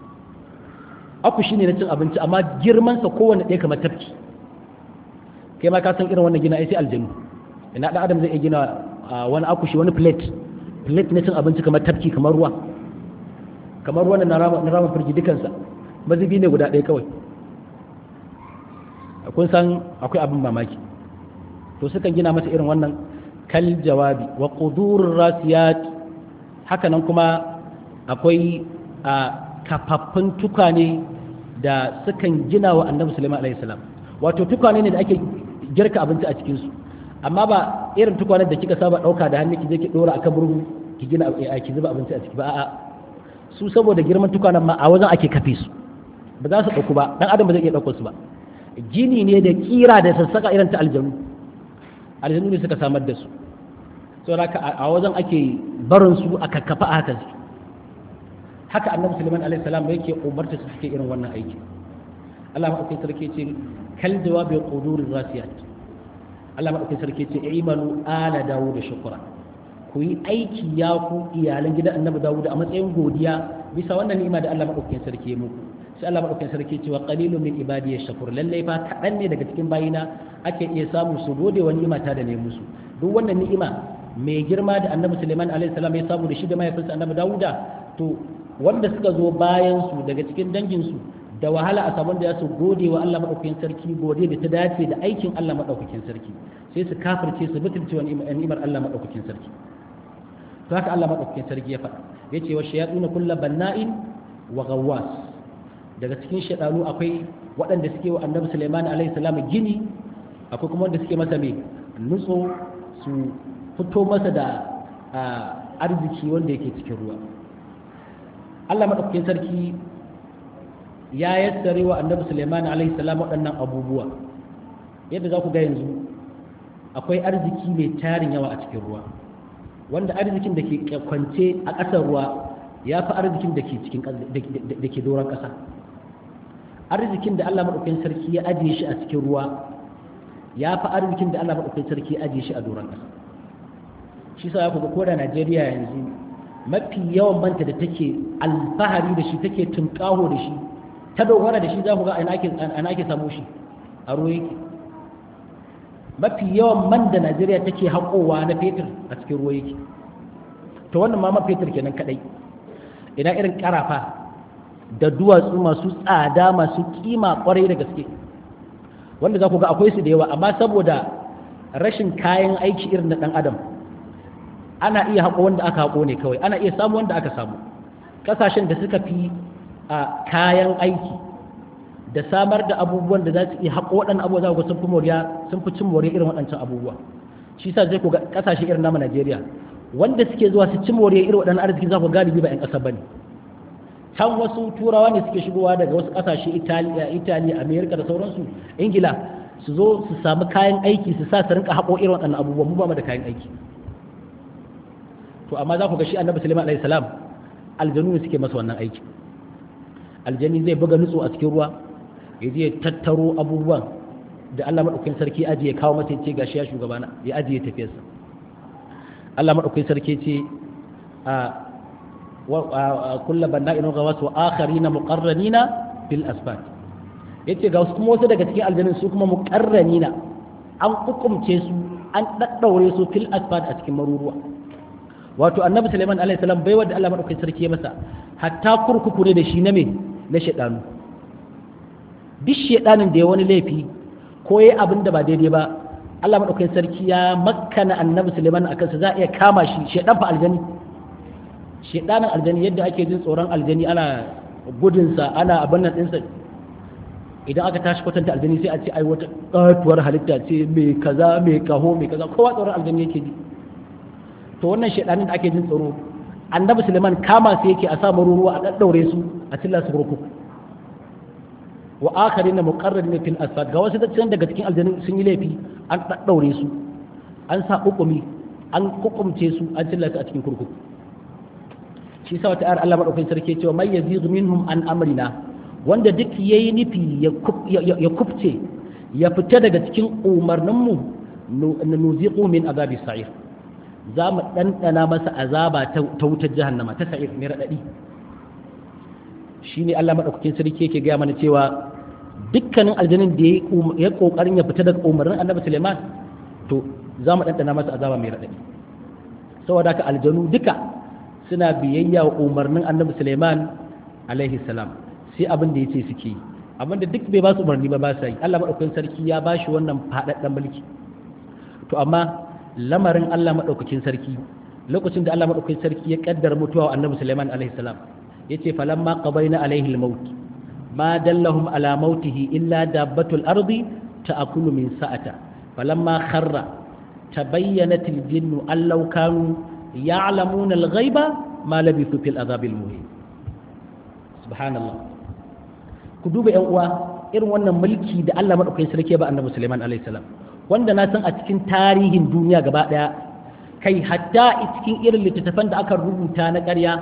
akushi ne na cin abinci amma girmansa kowanne ɗaya kamar tafki kai ma ka san irin wannan gina ai sai aljanu ina ɗan adam zai iya gina wani akushi wani plate plate na cin abinci kamar tafki kamar ruwa kamar wannan na rama firji dukansa mazubi ne guda ɗaya kawai kun san akwai abin mamaki to sukan gina masa irin wannan kal jawabi wa qudurur rasiyat haka nan kuma akwai a kafaffun tukane da sukan gina wa annabi sulaiman alaihi salam wato tukwane ne da ake girka abinci a cikin su amma ba irin tukwanen da kika saba dauka da hannu ki je ki dora akan burgu ki gina ki zuba abinci a ciki ba a'a su saboda girman tukwanen ma a wajen ake kafe su ba za su dauku ba dan adam ba zai iya dauko su ba gini ne da kira da sassaka irin ta aljanu aljanu ne suka samar da su saboda a wajen ake barin su a kakkafa a haka haka annabi sulaiman alaihi salam yake umarta su suke irin wannan aiki Allah madaukakin sarki ce kal jawabi qudurir rasiyat Allah madaukakin sarki ce imanu ala dawud shukra ku yi aiki ya ku iyalan gidan annabi dawud a matsayin godiya bisa wannan ni'ima da Allah madaukakin sarki ya muku sai Allah madaukakin sarki ce wa qalilun min ibadiy shakur lalle fa kadan ne daga cikin bayina ake iya samu su gode wa ni'ima ta da ne musu duk wannan ni'ima mai girma da annabi Suleiman alaihi salam ya samu da shi da mahaifinsa annabi Dawuda to wanda suka zo bayan su daga cikin dangin su da wahala a samu da ya su gode wa Allah madaukakin sarki gode da ta dace da aikin Allah madaukakin sarki sai su kafirce su mutunce wa ni'imar Allah madaukakin sarki to haka Allah madaukakin sarki ya faɗa yace wa shayatuna kullu banna'in wa ghawwas daga cikin shaytanu akwai waɗanda suke wa Annabi Sulaiman alaihi salam gini akwai kuma wanda suke masa mai nutso su fito masa da arziki wanda yake cikin ruwa Allah madaukakin sarki ya yassare wa annabi Sulaiman alaihi salam waɗannan abubuwa yadda za ku ga yanzu akwai arziki mai tarin yawa a cikin ruwa wanda arzikin da ke kwance a ƙasar ruwa ya fi arzikin da ke cikin da ke doron ƙasa arzikin da Allah madaukakin sarki ya ajiye shi a cikin ruwa ya fi arzikin da Allah madaukakin sarki ya ajiye shi a doron ƙasa shi sa ku ga ko da Najeriya yanzu mafi yawan manta da take alfahari da shi take tunƙaho da shi ta dogara da shi za ku ga ana ake samu shi a ruwa yake mafi yawan man da najeriya take haƙowa na fetur a cikin ruwa yake to wannan ma man fetur kenan kadai ina irin karafa da duwatsu masu tsada masu kima kwarai da gaske wanda za ku ga akwai su da yawa amma saboda rashin kayan aiki irin na ɗan adam ana iya haƙo wanda aka haƙo ne kawai ana iya samu wanda aka samu ƙasashen da suka fi a kayan aiki da samar da abubuwan da za su iya haƙo waɗannan abubuwa za ku sun fi moriya sun fi cin moriya irin waɗancan abubuwa shi sa zai ku ga ƙasashe irin namu Najeriya wanda suke zuwa su ci moriya irin waɗannan arziki za ku galibi ba 'yan ƙasa ba ne can wasu turawa ne suke shigowa daga wasu ƙasashe Italiya Italiya Amerika da sauransu Ingila su zo su samu kayan aiki su sa su rinka haƙo irin waɗannan abubuwa mu ba mu da kayan aiki to amma za ku ga shi Annabi Sulaiman alaihi salam aljanu ne suke masa wannan aiki aljani zai buga nutso a cikin ruwa ya je tattaro abubuwan da Allah maɗaukakin sarki ajiye kawo masa ce gashi ya shugabana ya ajiye tafiyarsa Allah maɗaukakin sarki ce a kulla banna inu ga wasu akharina muqarranina fil asbat yace ga wasu kuma wasu daga cikin aljanin su kuma muqarranina an hukumce su an daddaure su fil asbat a cikin maruruwa wato annabi Sulaiman alaihi salam bai wanda Allah maɗaukakin sarki ya masa hatta kurkuku ne da shi na me na shaɗanu duk shaɗanin da ya wani laifi ko ya abin da ba daidai ba Allah maɗaukakin sarki ya makkana annabi Suleiman a kansa za a iya kama shi shaɗan fa aljani shaɗanin aljani yadda ake jin tsoron aljani ana gudunsa ana abin nan ɗinsa idan aka tashi kwatanta aljani sai a ce ai wata ƙatuwar halitta ce mai kaza mai kaho mai kaza kowa tsoron aljani yake ji to wannan shaɗanin da ake jin tsoro annabi suleiman kama su yake a samu ruwa a ɗaɗɗaure su a cilla su kurkuku wa akari na muƙarrar ne fil asfad ga wasu dattijan daga cikin aljanin sun yi laifi an ɗaɗɗaure su an sa hukumi an hukumce su an cilla su a cikin kurkuku shi sa wata ayar Allah madaukakin sarki cewa may yazidu minhum an amrina wanda duk yayi nufi ya kubce ya fita daga cikin umarninmu nuziqu min azabi sa'ir za mu ɗanɗana masa azaba ta wutar jahannama ta sa'ir mai raɗaɗi shi ne Allah maɗaukakin sarki yake gaya mana cewa dukkanin aljanin da ya ƙoƙarin ya fita daga umarnin annabi Suleiman to za mu ɗanɗana masa azaba mai raɗaɗi saboda haka aljanu duka suna biyayya wa umarnin annabi Suleiman alaihi salam sai abin da ya ce suke yi abin da duk bai ba su umarni ba ba sa yi Allah maɗaukakin sarki ya ba shi wannan faɗaɗɗen mulki to amma lamarin Allah maɗaukakin sarki lokacin da Allah maɗaukakin sarki ya ƙaddara mutuwa wa annabi Sulaiman alaihi salam yace falamma qabaina alaihi al-maut ma dallahum ala mautihi illa dabbatul ardi ta'kulu min sa'ata falamma kharra tabayyanat al-jinnu an law kanu ya'lamuna al-ghaiba ma labithu fil adhab al-muhin subhanallah ku duba yan uwa irin wannan mulki da Allah maɗaukakin sarki ba annabi Sulaiman alaihi salam wanda na san a cikin tarihin duniya gaba ɗaya kai hatta a cikin irin littattafan da aka rubuta na ƙarya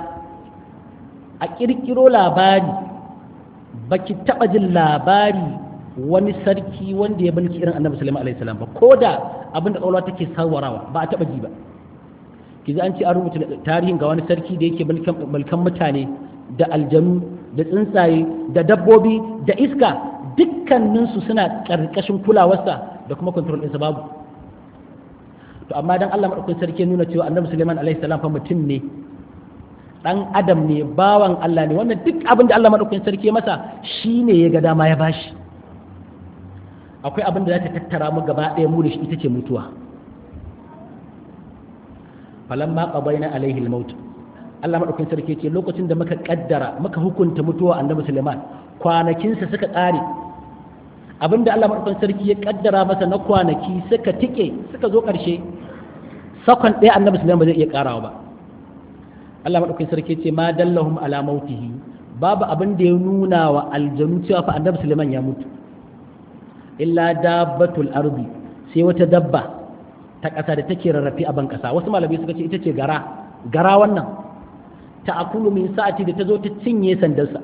a ƙirƙiro labari ba ki taɓa jin labari wani sarki wanda ya mulki irin annabi sulaiman alaihi salam ba ko da abin da ƙwaƙwalwa take sawarawa ba a taɓa ji ba ki an ce an rubuta tarihin ga wani sarki da yake mulkan mutane da aljanu da tsuntsaye da dabbobi da iska dukkaninsu suna ƙarƙashin kulawarsa da kuma control ɗinsa babu to amma dan Allah madaukakin sarki nuna cewa annabi Sulaiman alaihi salam fa mutum ne dan adam ne bawan Allah ne wannan duk abin da Allah madaukakin sarki ya masa shine ya ga dama ya bashi akwai abin da za ta tattara mu gaba ɗaya mu da shi ita ce mutuwa falamma qabaina alaihi al-maut Allah madaukakin sarki ce lokacin da muka kaddara muka hukunta mutuwa annabi Sulaiman kwanakinsa suka ƙare abinda Allah madaukakin sarki ya kaddara masa na kwanaki suka tike suka zo ƙarshe sakon ɗaya annabi Sulaiman ba zai iya ƙarawa ba Allah madaukakin sarki ce ma dallahum ala mautihi babu abin da ya nuna wa aljanu cewa fa annabi Sulaiman ya mutu illa dabbatul ardi sai wata dabba ta ƙasa da take rarrafe a ban ƙasa wasu malamai suka ce ita ce gara gara wannan ta akulu min sa'ati da ta zo ta cinye sandarsa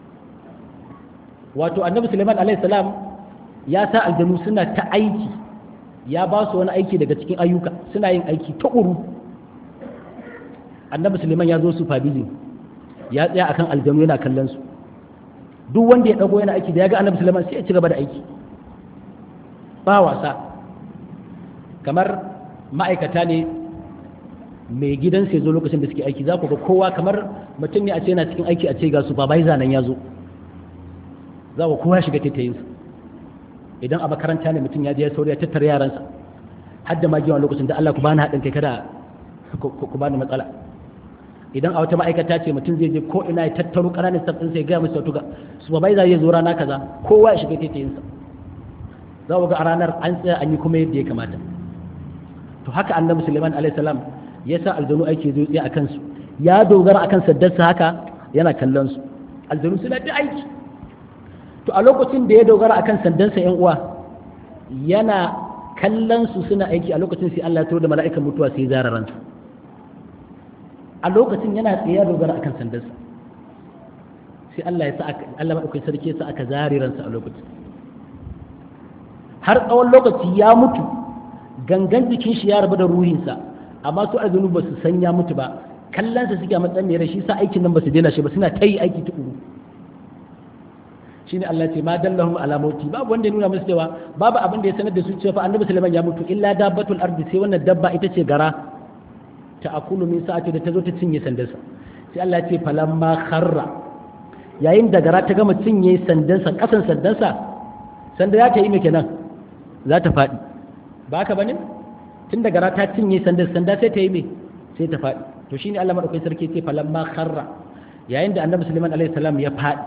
wato annabi suleiman alaihi salam ya sa aljanu suna ta aiki ya ba su wani aiki daga cikin ayyuka suna yin aiki ta uru annabi suleiman ya zo su fabili ya tsaya akan aljanu yana kallon su duk wanda ya dago yana aiki da ya ga annabi suleiman sai ya ci gaba da aiki ba wasa kamar ma'aikata ne mai gidan sai zo lokacin da suke aiki za ku ga kowa kamar mutum ne a ce yana cikin aiki a ce ga supervisor nan ya zo za ku kowa shiga tattayinsa idan a makaranta ne mutum ya je ya sauri ya tattara yaransa har da magiyawan lokacin da Allah ku bani haɗin kai kada ku bani matsala idan a wata ma'aikata ce mutum zai je ko ina ya tattaro ƙananan staff ɗinsa ya gaya musu tuga supervisor ya zo rana kaza kowa ya shiga tattayinsa za ku ga a ranar an tsaya an yi kuma yadda ya kamata to haka annabi Sulaiman alaihi salam ya sa aljanu aiki zo tsaye a kansu ya dogara akan saddarsa haka yana kallon su aljanu suna da aiki to a lokacin da ya dogara akan sandansa yan uwa yana kallon su suna aiki a lokacin sai Allah ya turo da mala'ikan mutuwa sai zara ransa a lokacin yana tsaye ya dogara akan sandansa sai Allah ya sa Allah madaukakin sarki ya sa aka zare ransa a lokacin har tsawon lokaci ya mutu gangan jikin shi ya rabu da ruhinsa amma su aljanu ba su san ya mutu ba kallonsa suke a matsayin mai shi sa aikin nan ba su daina shi ba suna ta yi aiki tukuru shine Allah ce ma dallahum ala mauti babu wanda ya nuna musu cewa babu abin da ya sanar da su cewa fa annabi Sulaiman ya mutu illa dabbatul ardi sai wannan dabba ita ce gara ta akulu min sa'ati da ta zo ta cinye sandarsa sai Allah ya ce falamma kharra yayin da gara ta gama cinye sandansa kasan sandansa sanda ya ta yi me kenan za ta faɗi ba ka bane tun da gara ta cinye sanda sanda sai ta yi me sai ta faɗi to shine Allah madaukakin sarki ce falamma kharra yayin da annabi Sulaiman alaihi salam ya faɗi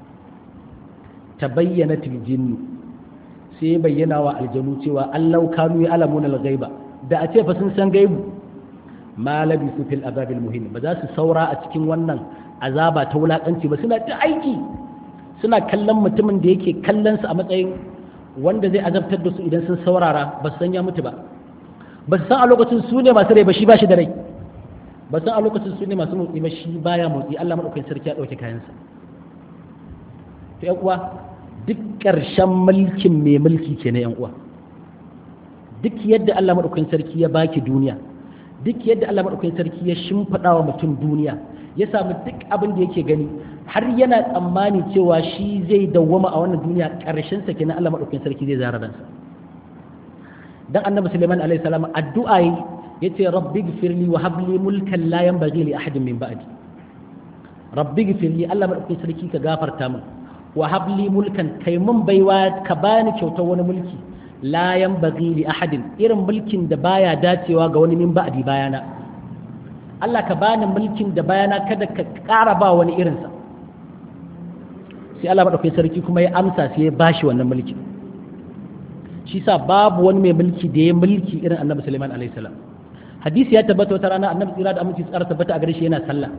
ta bayyana jinnu sai bayyana wa aljanu cewa Allah kanu ya alamuna al-ghaiba da a ce fa sun san gaibu ma labisu fil azabil muhin ba za su saura a cikin wannan azaba ta wulakanci ba suna ta aiki suna kallon mutumin da yake kallon su a matsayin wanda zai azabtar da su idan sun saurara ba su san ya mutu ba ba su san a lokacin su ne masu rai ba shi ba shi da rai ba san a lokacin su ne masu motsi ba shi baya motsi Allah madaukakin sarki ya dauke kayansa to yan uwa duk ƙarshen mulkin mai mulki ke na yan uwa duk yadda Allah madaukakin sarki ya baki duniya duk yadda Allah madaukakin sarki ya shimfiɗa wa mutum duniya ya samu duk abin da yake gani har yana tsammani cewa shi zai dawwama a wannan duniya ƙarshen sa kenan Allah madaukakin sarki zai zara ransa dan annabi Sulaiman alaihi salam addu'a yace rabbi gfirli wa habli mulkan la yanbaghi li ahadin min ba'di rabbi gfirli Allah madaukakin sarki ka gafarta min wa habli mulkan kai mun baiwa ka bani kyautar wani mulki la yanbaghi li ahadin irin mulkin da baya dacewa ga wani min ba'di bayana Allah ka bani mulkin da bayana kada ka ƙara ba wani irinsa sai Allah madaukakin sarki kuma ya amsa sai ya bashi wannan mulkin shi sa babu wani mai mulki da ya mulki irin annabi Sulaiman alaihi salam hadisi ya tabbata wata rana annabi tsira da aminci tsara tabbata a gare shi yana sallah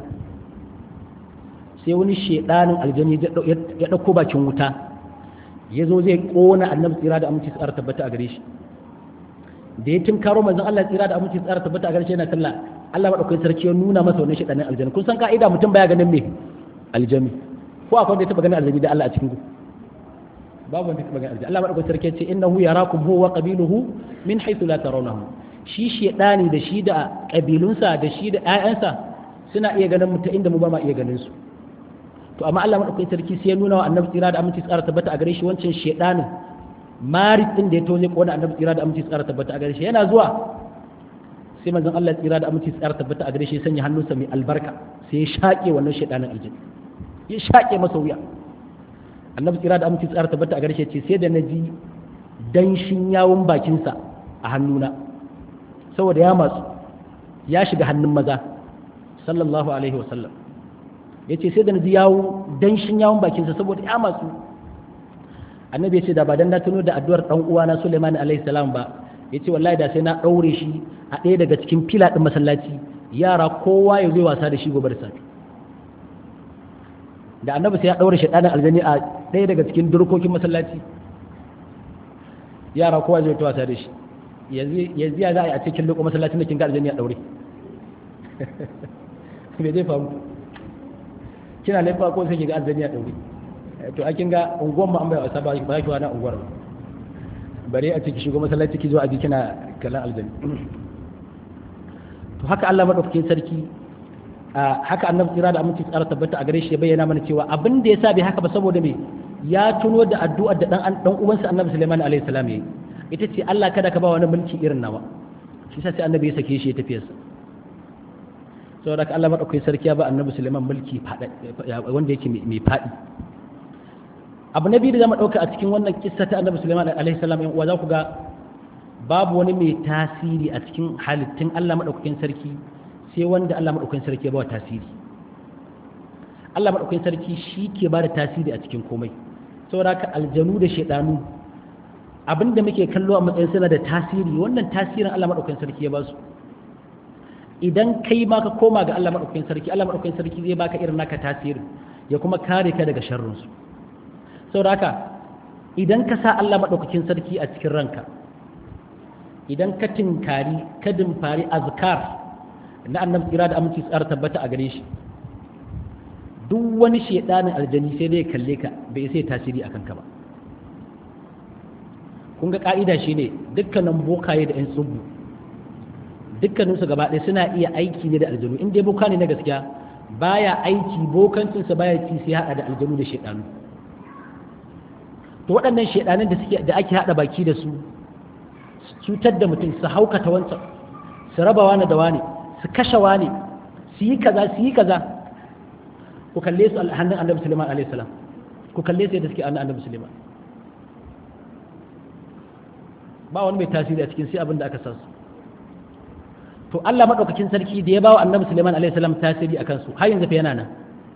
sai wani shedanin aljani ya dauko bakin wuta ya zo zai kona annabi tsira da aminci tsara tabbata a gare shi da ya tunkaro manzon Allah tsira da aminci tsara tabbata a gare shi yana sallah Allah madaukakin sarki ya nuna masa wannan shedanin aljani kun san ka'ida mutum baya ganin me aljami ko akwai wanda ya taba ganin aljami da Allah a cikin ku babu wanda ya taba ganin aljami Allah madaukakin sarki ya ce innahu yarakum huwa wa qabiluhu min haythu la tarawnahum shi shedani da shi da kabilunsa da shi da ƴaƴansa suna iya ganin mu ta inda mu ba ma iya ganin su to amma Allah madaukakin sarki sai ya nuna wa annabi tsira da aminci tsara tabbata a gare shi wancan shedanin marit din da ya toje ko da annabi tsira da aminci tsara tabbata a gare shi yana zuwa sai manzon Allah tsira da aminci tsara tabbata a gare shi sanya hannunsa mai albarka sai ya shaƙe wannan shaidanin aljini ya shaƙe masa wuya annabi tsira da aminci tsara tabbata a gare shi ce sai da na ji danshin yawon bakinsa a hannuna saboda ya matsu ya shiga hannun maza sallallahu alaihi wasallam ya ce sai da na ji yawo danshin yawon bakinsa saboda ya matsu annabi ya ce da ba dan na tuno da addu'ar dan uwana Sulaiman alaihi salam ba ya ce wallahi da sai na ɗaure shi a ɗaya daga cikin fila ɗin masallaci yara kowa ya zai wasa da shi gobe da safe da annabi sai ya ɗaure shi ɗanin aljani a ɗaya daga cikin durkokin masallaci yara kowa zai ta wasa da shi yanzu ya za a yi a cikin lokacin masallacin da kin ga aljani a ɗaure me zai faru kina laifa ko sai ki ga aljani a ɗaure to a kin ga unguwan mu an bai wasa ba ki wani unguwar ba bare a ciki shigo masallaci ki zo a ji kina kalan aljani to haka Allah madaukakin sarki haka annabi tsira da aminci tsara tabbata a gare shi ya bayyana mana cewa abin da yasa bai haka ba saboda me ya tuno da addu'ar da dan dan uwansa annabi Sulaiman alaihi salam yayi ita ce Allah kada ka ba wani mulki irin nawa shi yasa sai annabi ya sake shi ya tafi sa saboda haka Allah madaukakin sarki ya ba annabi Sulaiman mulki wanda yake mai fadi abu na biyu da zama ɗauka a cikin wannan kissa ta annabi Sulaiman alaihi salam yan uwa za ku ga babu wani mai tasiri a cikin halittun Allah madaukakin sarki sai wanda Allah madaukakin sarki ya ba tasiri Allah madaukakin sarki shi ke ba da tasiri a cikin komai saboda haka aljanu da shedanu abinda muke kallo a matsayin suna da tasiri wannan tasirin Allah madaukakin sarki ya ba su idan kai ma ka koma ga Allah madaukakin sarki Allah madaukakin sarki zai baka irin naka tasirin ya kuma kare ka daga sharrin su saboda haka idan ka sa Allah maɗaukakin sarki a cikin ranka idan ka tinkari ka dimfari azkar na annabi tsira da aminci tsara tabbata a gare shi duk wani shedanin aljani sai dai kalle ka bai sai tasiri a kanka ba kun ga ka'ida shine dukkanin bokaye da 'yan tsubu dukkaninsu gaba ɗaya suna iya aiki ne da aljanu in dai boka ne na gaskiya baya aiki bokancinsa baya ci sai haɗa da aljanu da shedanu to waɗannan shaidanin da suke da ake haɗa baki da su su cutar da mutum su haukata wancan su raba wani da wani su kashe wani su yi kaza su yi kaza ku kalle su hannun annabi suleiman alaihi salam ku kalle su yadda suke hannun annabi suleiman ba wani mai tasiri a cikin sai abin da aka san su to Allah madaukakin sarki da ya bawa annabi suleiman alaihi salam tasiri akan su har yanzu fa yana nan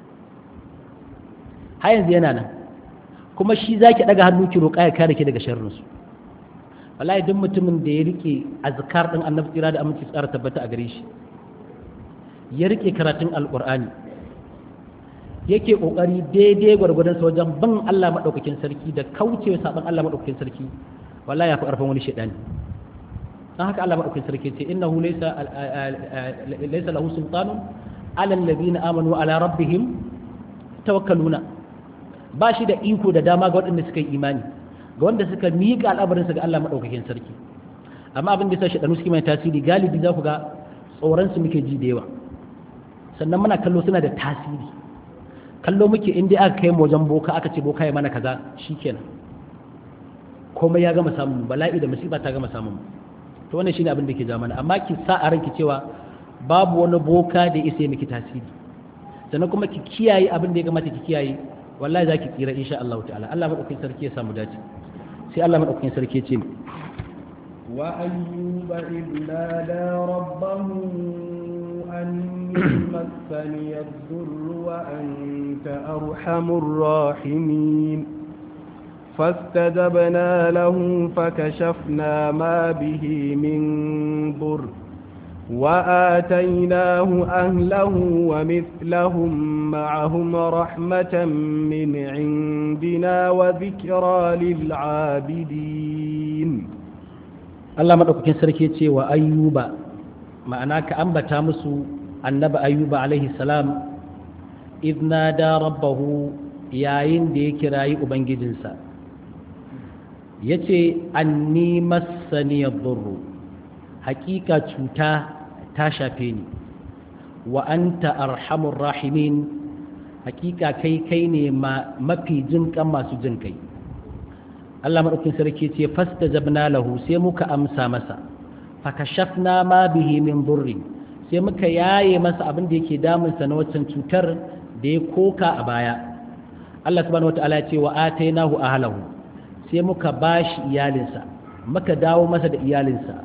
har yanzu yana nan kuma shi za ki ɗaga hannu ki roƙa ya kare ki daga sharrinsu wallahi duk mutumin da ya rike azkar ɗin annabi tsira da aminci tsara tabbata a gare shi ya rike karatun alƙur'ani yake ƙoƙari daidai gwargwadon sa wajen bin Allah maɗaukakin sarki da kaucewa saɓon Allah maɗaukakin sarki wallahi ya fi ƙarfin wani shaɗani don haka Allah maɗaukakin sarki ce innahu laysa laysa lahu sultanun ala alladhina amanu ala rabbihim tawakkaluna ba shi da iko da dama ga waɗanda suka yi imani ga wanda suka miƙa al'amarinsa ga Allah maɗaukakin sarki amma abin da ya sa shaɗanu suke mai tasiri galibi za ku ga tsoronsu muke ji da yawa sannan muna kallo suna da tasiri kallo muke in dai aka kai mu wajen boka aka ce boka ya mana kaza shikenan komai ya gama samun bala'i da musiba ta gama samun to wannan shine abin da ke ja mana amma ki sa a ranki cewa babu wani boka da ya isa miki tasiri sannan kuma ki kiyaye abin da ya kamata ki kiyaye wallahi zaki tsira insha Allah ta'ala Allah madaukakin sarki ya samu dace sai Allah madaukakin sarki ya ce wa ayyuba idnada rabbahu anni massani ad-durr wa anta arhamur rahimin فاستجبنا له فكشفنا ما به من ضر وآتيناه أهله ومثلهم معهم رحمة من عندنا وذكرى للعابدين الله مدوكين سركي ce wa ayyuba ma'ana ka ambata musu annabi ayyuba alaihi salam idna da rabbahu yayin da ya kirayi ubangijinsa yace anni massani yadurru hakika cuta ta shafe ni wa anta arhamur rahimin hakika kai kai ne mafi jin kan masu jin kai Allah madaukin sarki ce fastajabna lahu sai muka amsa masa fakashafna ma bihi min durri sai muka yaye masa abin da yake damunsa na waccan cutar da ya koka a baya Allah subhanahu wataala ya ce wa atainahu ahlahu sai muka bashi iyalinsa muka dawo masa da iyalinsa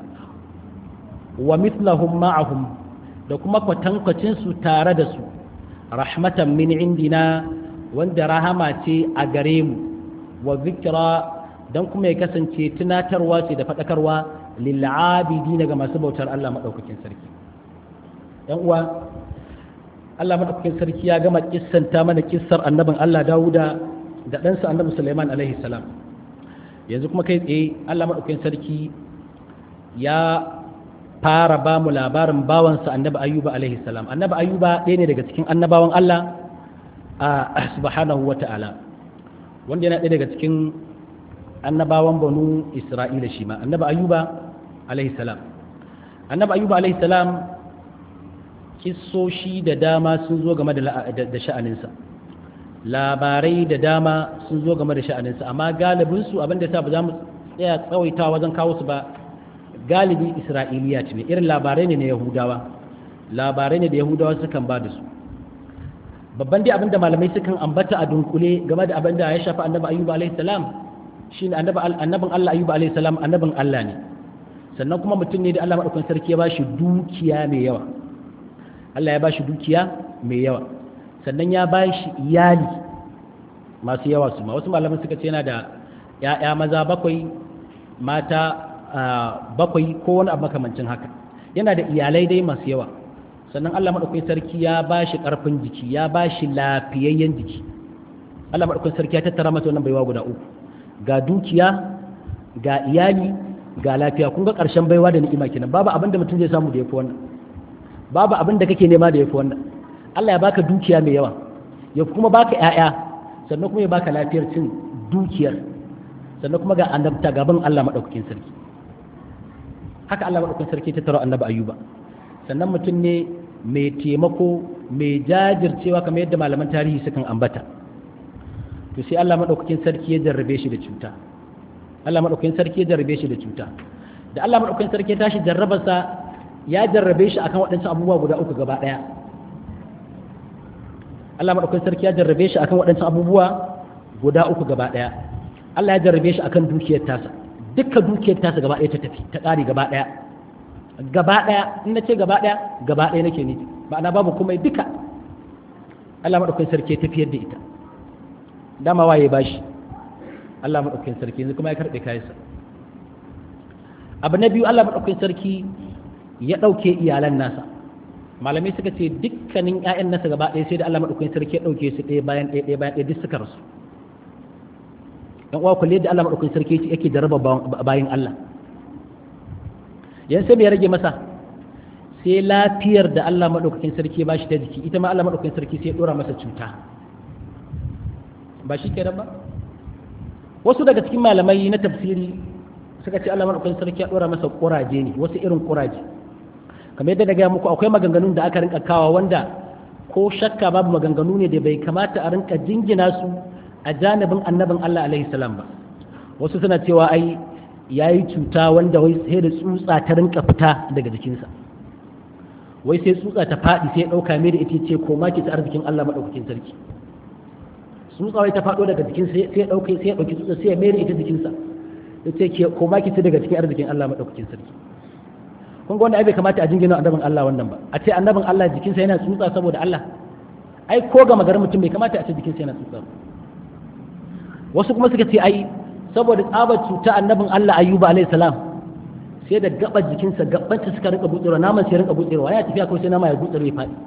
wa mithlahum ma'ahum da kuma kwatankwacin su tare da su rahmatan min indina wanda rahama ce a gare mu wa zikra dan kuma ya kasance tunatarwa ce da fadakarwa lil abidina ga masu bautar Allah madaukakin sarki yan uwa Allah madaukakin sarki ya gama kissanta mana kissar annabin Allah Dawuda da ɗansa annabi Sulaiman alaihi salam yanzu kuma kai tsaye Allah madaukakin sarki ya fara ba mu labarin bawansa annabi Ayyuba alaihi salam annabi Ayyuba ɗaya ne daga cikin annabawan Allah a subhanahu wa ta'ala wanda yana ɗaya daga cikin annabawan banu Isra'ila shi ma annabi Ayyuba alaihi salam annabi Ayyuba alaihi salam kissoshi da dama sun zo game da sha'aninsa labarai da dama sun zo game da sha'aninsa amma galibinsu abinda sa ba za mu tsaya tsawaita wajen kawo su ba galibi isra'iliya ce ne irin labarai ne na yahudawa labarai ne da yahudawa sukan ba da su babban dai abinda malamai sukan ambata a dunkule game da abinda ya shafi annabi ayyuba alaihi salam shine annabin Allah ayyuba alaihi salam annabin Allah ne sannan kuma mutum ne da Allah madaukakin sarki ya ba shi dukiya mai yawa Allah ya ba shi dukiya mai yawa sannan ya ba shi iyali masu yawa su ma wasu malaman suka ce yana da ‘ya'ya maza bakwai mata bakwai ko wani abu makamancin haka yana da iyalai dai masu yawa sannan Allah maɗaukakin sarki ya ba shi ƙarfin jiki ya ba shi lafiyayyen jiki Allah maɗaukakin sarki ya tattara masa wannan baiwa guda uku ga dukiya ga iyali ga lafiya kun ga ƙarshen baiwa da ni'ima kenan babu abin da mutum zai samu da ya fi wannan babu abin da kake nema da ya fi wannan Allah ya baka dukiya mai yawa ya kuma baka ƴaƴa sannan kuma ya baka lafiyar cin dukiyar sannan kuma ga annabta gaban Allah madaukakin sarki haka Allah madaukakin sarki ta taro annabi Ayyuba sannan mutum ne mai taimako mai jajircewa kamar yadda malaman tarihi sukan ambata to sai Allah madaukakin sarki ya jarrabe shi da cuta Allah madaukakin sarki ya jarrabe shi da cuta da Allah madaukakin sarki ya tashi jarrabarsa ya jarrabe shi akan waɗansu abubuwa guda uku gaba ɗaya Allah maɗaukakin sarki ya jarrabe shi akan waɗansu abubuwa guda uku gaba ɗaya Allah ya jarrabe shi akan dukiyar tasa dukka dukiyar tasa gaba ɗaya ta tafi ta ƙari gaba ɗaya gaba ɗaya in na ce gaba ɗaya gaba ɗaya nake nufi ma'ana babu komai duka Allah maɗaukakin sarki ya tafiyar da ita dama waye bashi Allah maɗaukakin sarki yanzu kuma ya karɓe kayansa abu na biyu Allah maɗaukakin sarki ya ɗauke iyalan nasa malamai suka ce dukkanin 'ya'yan nasa gaba ɗaya sai da Allah maɗaukakin sarki ya ɗauke su ɗaya bayan ɗaya ɗaya bayan ɗaya duk suka rasu yan uwa kulle da Allah maɗaukakin sarki yake jarraba bayan Allah yan sai me ya rage masa sai lafiyar da Allah maɗaukakin sarki ba shi ta jiki ita ma Allah maɗaukakin sarki sai ya ɗora masa cuta ba shi kenan ba wasu daga cikin malamai na tafsiri suka ce Allah maɗaukakin sarki ya ɗora masa ƙuraje ne wasu irin ƙuraje kamar yadda na gaya muku akwai maganganun da aka rinka kawa wanda ko shakka babu maganganu ne da bai kamata a rinka jingina su a janibin annabin Allah alaihi salam ba wasu suna cewa ai yayi cuta wanda wai sai da tsutsa ta rinka fita daga jikinsa wai sai tsutsa ta faɗi sai ɗauka mai da ita ce ko ma ki ta arzikin Allah maɗaukakin sarki tsutsa wai ta faɗo daga jikinsa sai ya ɗauke sai ya ɗauki tsutsa sai ya mai da ita jikinsa ya ce ke ko ma ki ta daga cikin arzikin Allah maɗaukakin sarki kun ga wanda ai bai kamata a jingina annabin Allah wannan ba a ce annabin Allah jikinsa yana tsutsa saboda Allah ai ko ga magarin mutum bai kamata a ce jikinsa yana tsutsa wasu kuma suka ce ai saboda tsabar cuta annabin Allah ayyuba alayhi salam sai da gabar jikinsa gabanta suka rinka butsewa naman sai rinka butsewa ya tafiya ko sai nama ya butsere ya faɗi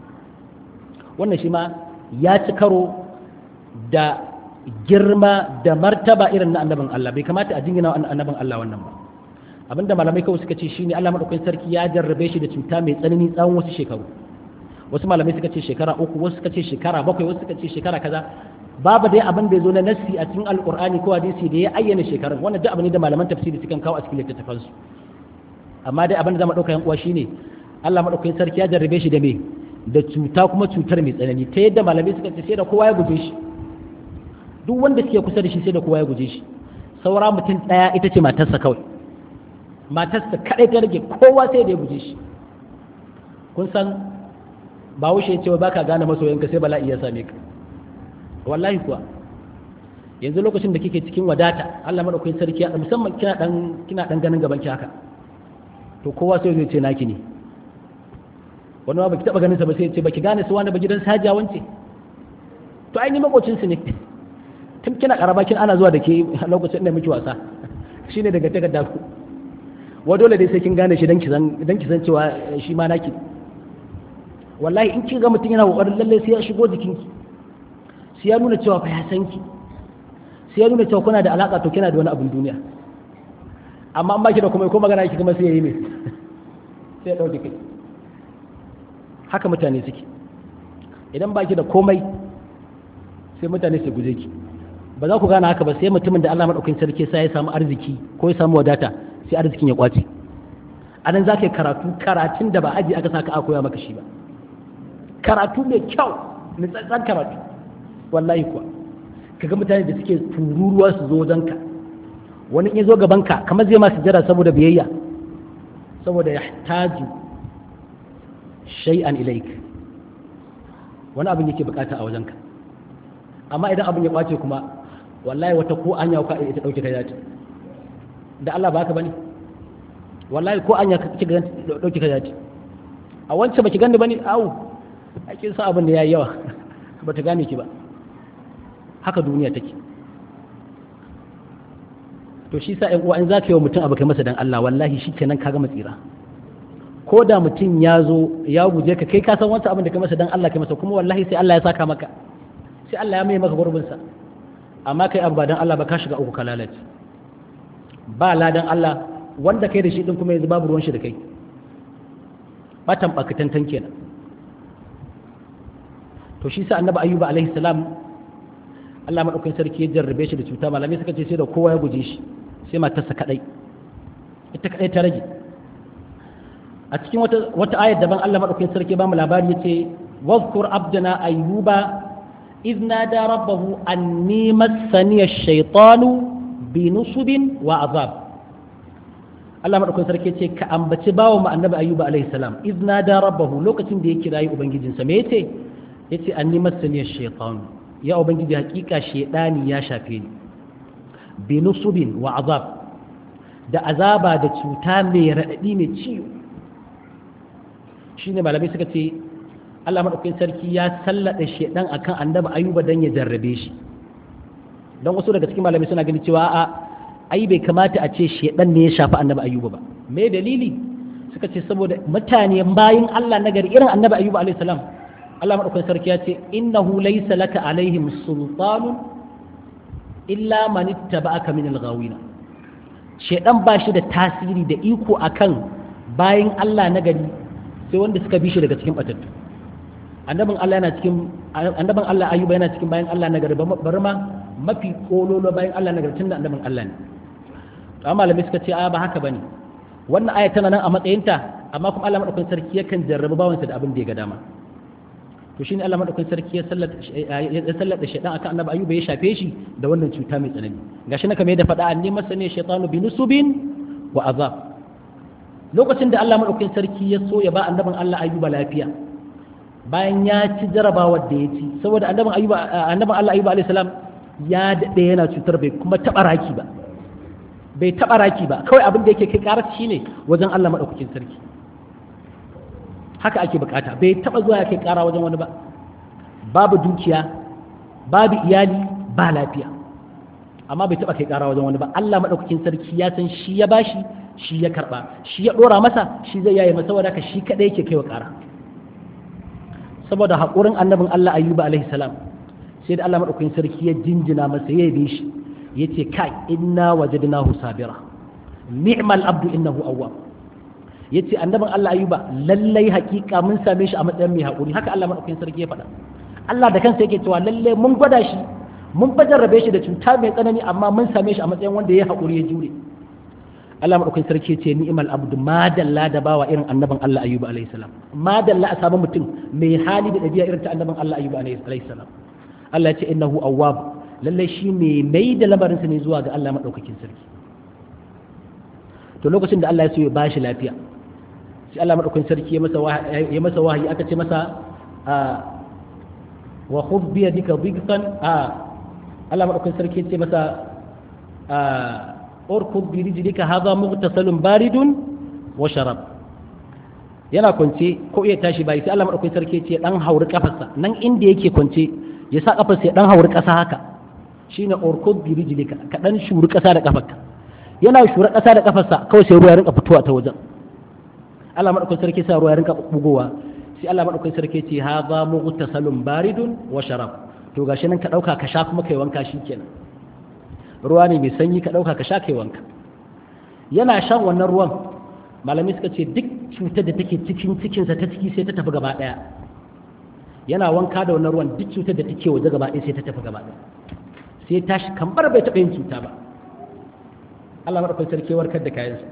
wannan shi ma ya ci karo da girma da martaba irin na annabin Allah bai kamata a jingina annabin Allah wannan ba abinda malamai kawai suka ce shine Allah madaukakin sarki ya jarrabe shi da cuta mai tsanani tsawon wasu shekaru wasu malamai suka ce shekara uku wasu suka ce shekara bakwai wasu suka ce shekara kaza babu dai abin da ya zo na nassi a cikin alkur'ani ko hadisi da ya ayyana shekarun wannan duk abin ne da malaman tafsiri sukan kawo a cikin littattafan su amma dai abin da zamu dauka yan uwa shine Allah madaukakin sarki ya jarrabe shi da me da cuta kuma cutar mai tsanani ta yadda malamai suka ce sai da kowa ya guje shi duk wanda suke kusa da shi sai da kowa ya guje shi saura mutum daya ita ce matarsa kawai matarsa kaɗai ta rage kowa sai da ya guje shi kun san ba wuce cewa baka gane masoyanka sai bala'i ya same ka wallahi kuwa yanzu lokacin da kike cikin wadata Allah madaukakin sarki ya musamman kina dan kina dan ganin gaban ki haka to kowa sai zai ce naki ne wani ma baki taba ganin sa ba sai ya ce baki gane su wani ba gidan sajiya wance to ai ni makocin su ne tun kina karaba kin ana zuwa da ke lokacin da miki wasa shine daga takarda ku wa dole dai sai kin gane shi dan ki san dan ki san cewa shi ma naki wallahi in kin ga mutum yana kokarin lalle sai ya shigo jikinki sai ya nuna cewa fa ya san ki sai ya nuna cewa kuna da alaka to kina da wani abin duniya amma an baki da kuma ko magana ki kuma sai yayi me sai ya dauke kai haka mutane suke idan baki da komai sai mutane su guje ki ba za ku gane haka ba sai mutumin da Allah madaukakin sarki sai ya samu arziki ko ya samu wadata sai arzikin ya kwace anan za ka yi karatu karatun da ba aji aka saka a koya maka shi ba karatu mai kyau nutsatsen karatu wallahi kuwa kaga mutane da suke tururuwa su zo wajenka wani in ya zo gabanka kamar zai masu jira saboda biyayya saboda ya taju shay'an ilaik wani abin yake bukata a wajenka amma idan abin ya kwace kuma wallahi wata ko an yau ka ita dauke kai zata da Allah ba haka bane wallahi ko an ya kika dauke kai zata a wancan baki gani bane au ake sa abin da yayi yawa ba ta gane ki ba haka duniya take to shi sa ƴan uwa in za ka yi wa mutum abu kai masa dan Allah wallahi shi kenan ka gama tsira ko da mutum ya zo ya guje ka kai ka san wancan abin da kai masa dan Allah kai masa kuma wallahi sai Allah ya saka maka sai Allah ya mai maka gurbin sa amma kai abu ba dan Allah ba ka shiga uku ka lalace ba ladan Allah wanda kai da shi din kuma yanzu babu ruwan shi da kai batan bakitantan kenan to shi sa annabi ayyuba alaihi salam Allah madaukakin sarki ya jarrabe shi da cuta malamai suka ce sai da kowa ya guje shi sai matarsa kadai ita kadai ta rage a cikin wata wata ayar daban Allah madaukakin sarki ba mu labari yace wadhkur abdana ayyuba idh nada rabbahu anni massani ash-shaytanu bi nusubin wa azab Allah madaukakin sarki yace ka ambaci bawo mu annabi ayyuba alaihi salam idh nada rabbahu lokacin da ya kirayi ubangijinsa me yace yace anni massani ash-shaytanu ya ubangiji hakika shedani ya shafe ni bi nusubin wa azab da azaba da cuta mai raɗaɗi mai ciwo shine malamai suka ce Allah madaukakin sarki ya sallada shedan akan annabi ayuba dan ya jarrabe shi dan wasu daga cikin malamai suna gani cewa a ai bai kamata a ce shedan ne ya shafi annabi ayuba ba me dalili suka ce saboda mutane bayin Allah nagari irin annabi ayuba alaihi salam Allah madaukakin sarki ya ce innahu laysa laka alaihim sultanun illa man ittaba'aka min al-ghawina shedan ba shi da tasiri da iko akan bayin Allah nagari sai wanda suka bi shi daga cikin batattu annabin Allah yana cikin annabin Allah ayyuba yana cikin bayan Allah nagari bari ma mafi kololo bayan Allah nagari tunda annabin Allah ne to amma malamai suka ce a ba haka bane wannan aya tana nan a matsayinta amma kuma Allah madaukakin sarki yakan jarrabi bawansa da abin da ya ga dama to shine Allah madaukakin sarki ya sallata ya sallata shaytan akan annabi ayyuba ya shafe shi da wannan cuta mai tsanani gashi na kamar yadda faɗa anni masani shaytanu bi nusubin wa azab lokacin da Allah madaukakin sarki ya so ya ba annabin Allah ayyuba lafiya bayan ya ci jarabawar da ya ci saboda annabin ayyuba annabin Allah ayyuba alayhi salam ya dade yana cutar bai kuma taba raki ba bai taba raki ba kawai abin da yake kai karar shine wajen Allah madaukakin sarki haka ake bukata bai taba zuwa ya kai kara wajen wani ba babu dukiya babu iyali ba lafiya amma bai taba kai kara wajen wani ba Allah madaukakin sarki ya san shi ya bashi shi ya karba shi ya dora masa shi zai yaye masa saboda ka shi kadai yake kaiwa kara saboda haƙurin annabin Allah ayyuba alaihi salam sai da Allah madaukakin sarki ya jinjina masa ya yabe shi yace kai inna wajadnahu sabira ni'mal abdu innahu awwab yace annabin Allah ayyuba lallai hakika mun same shi a matsayin mai haƙuri haka Allah madaukakin sarki ya faɗa Allah da kansa yake cewa lallai mun gwada shi mun bajarrabe shi da cuta mai tsanani amma mun same shi a matsayin wanda ya haƙuri ya jure Allah madaukakin sarki ce ni'mal abdu madalla da bawa irin annabin Allah ayyuba alaihi salam madalla a sabon mutum mai hali da dabi'a irin ta annabin Allah ayyuba alaihi salam Allah ya ce innahu awwab lallai shi mai mai da lamarin sa ne zuwa ga Allah madaukakin sarki to to lokacin da Allah ya so ya bashi lafiya sai Allah madaukakin sarki ya masa ya masa wahayi aka ce masa wa khudh bi yadika dhiqan a Allah madaukakin sarki ya ce masa urkud bi rijlika hadha mughtasalun baridun wa sharab yana kwance ko iya tashi bai sai Allah madaukakin sarki ce dan hauri kafarsa nan inda yake kwance ya sa kafarsa ya dan hauri kasa haka shine urkud bi rijlika ka dan shuri kasa da kafarka yana shuri kasa da kafarsa kawai sai ruwa ya rinka fitowa ta wajen Allah madaukakin sarki sa ruwa ya rinka bugowa sai Allah madaukakin sarki ce hadha mughtasalun baridun wa sharab to gashi nan ka dauka ka sha kuma kai wanka shikenan ruwa ne mai sanyi ka dauka ka sha kai wanka yana shan wannan ruwan malamai suka ce duk cutar da take cikin cikinsa ta ciki sai ta tafi gaba ɗaya yana wanka da wannan ruwan duk cutar da take waje gaba ɗaya sai ta tafi gaba ɗaya sai tashi kamar bai taɓa yin cuta ba Allah maɗaukakin sarki warkar da kayansa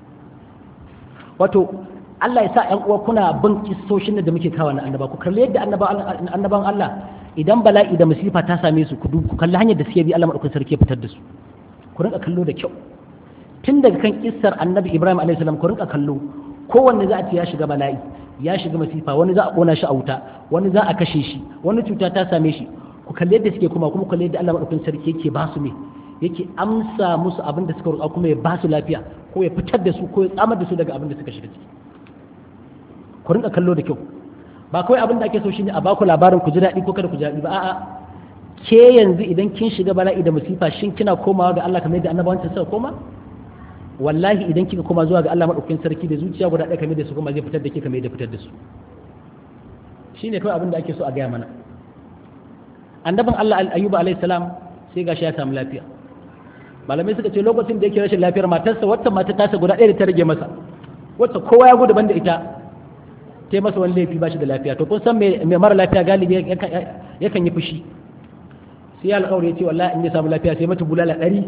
wato Allah ya sa ƴan uwa kuna bin kissoshin da muke kawo na annaba ku kalli yadda annaban Allah idan bala'i da masifa ta same su ku kalli hanyar da suke bi Allah maɗaukakin sarki ya fitar da su ku rinka kallo da kyau tun daga kan kissar annabi ibrahim a.s. ku rinka kallo kowanne za a ce ya shiga bala'i ya shiga masifa wani za a kona shi a wuta wani za a kashe shi wani cuta ta same shi ku kalli yadda suke kuma kuma kalli yadda Allah madaukakin sarki yake ba su me yake amsa musu abin da suka roƙa kuma ya ba su lafiya ko ya fitar da su ko ya tsamar da su daga abin da suka shiga ciki ku rinka kallo da kyau ba kawai abin da ake so shine a baku labarin ku ji daɗi ko kada ku ji daɗi ba a'a ke yanzu idan kin shiga bala'i da masifa shin kina komawa ga Allah kamar yadda annabawan suka koma wallahi idan kika koma zuwa ga Allah madaukakin sarki da zuciya guda ɗaya kamar da su kuma zai fitar da ke kamar da fitar da su shine kawai abin da ake so a gaya mana annabin Allah ayyuba alayhi salam sai gashi ya samu lafiya malamai suka ce lokacin da yake rashin lafiyar matarsa wata mata tasa guda ɗaya da ta rage masa wata kowa ya gudu banda ita ta masa wani laifi ba shi da lafiya to kun san mai mara lafiya galibi yakan yi fushi sai ya alƙawari ya ce wallahi in ya samu lafiya sai mata bulala ɗari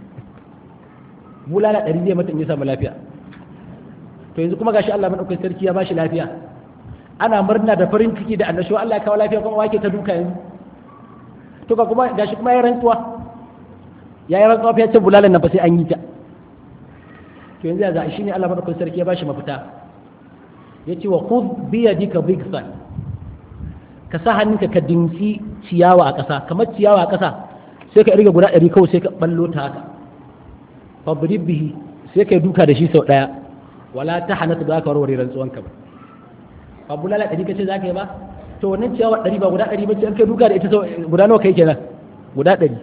bulala ɗari zai mata in ya samu lafiya to yanzu kuma gashi Allah madaukakin sarki ya bashi lafiya ana murna da farin ciki da annashuwa Allah ya kawo lafiya kuma wake ta duka yanzu to ka kuma gashi kuma ya rantsuwa ya yi rantsuwa ya ce bulalan nan ba sai an yi ta to yanzu ya za shi ne Allah madaukakin sarki ya bashi mafita ya ce wa khudh bi yadika bigsan ka sa hannunka ka dinki ciyawa a ƙasa kamar ciyawa a ƙasa sai ka irga guda ɗari kawai sai ka ballo ta haka fabrib bihi sai ka duka da shi sau ɗaya wala ta hana ta za ka warware rantsuwanka ba ba bulala ɗari kace za ka yi ba to wannan ciyawa ɗari ba guda ɗari ba ce an kai duka da ita sau guda nawa kai kenan guda ɗari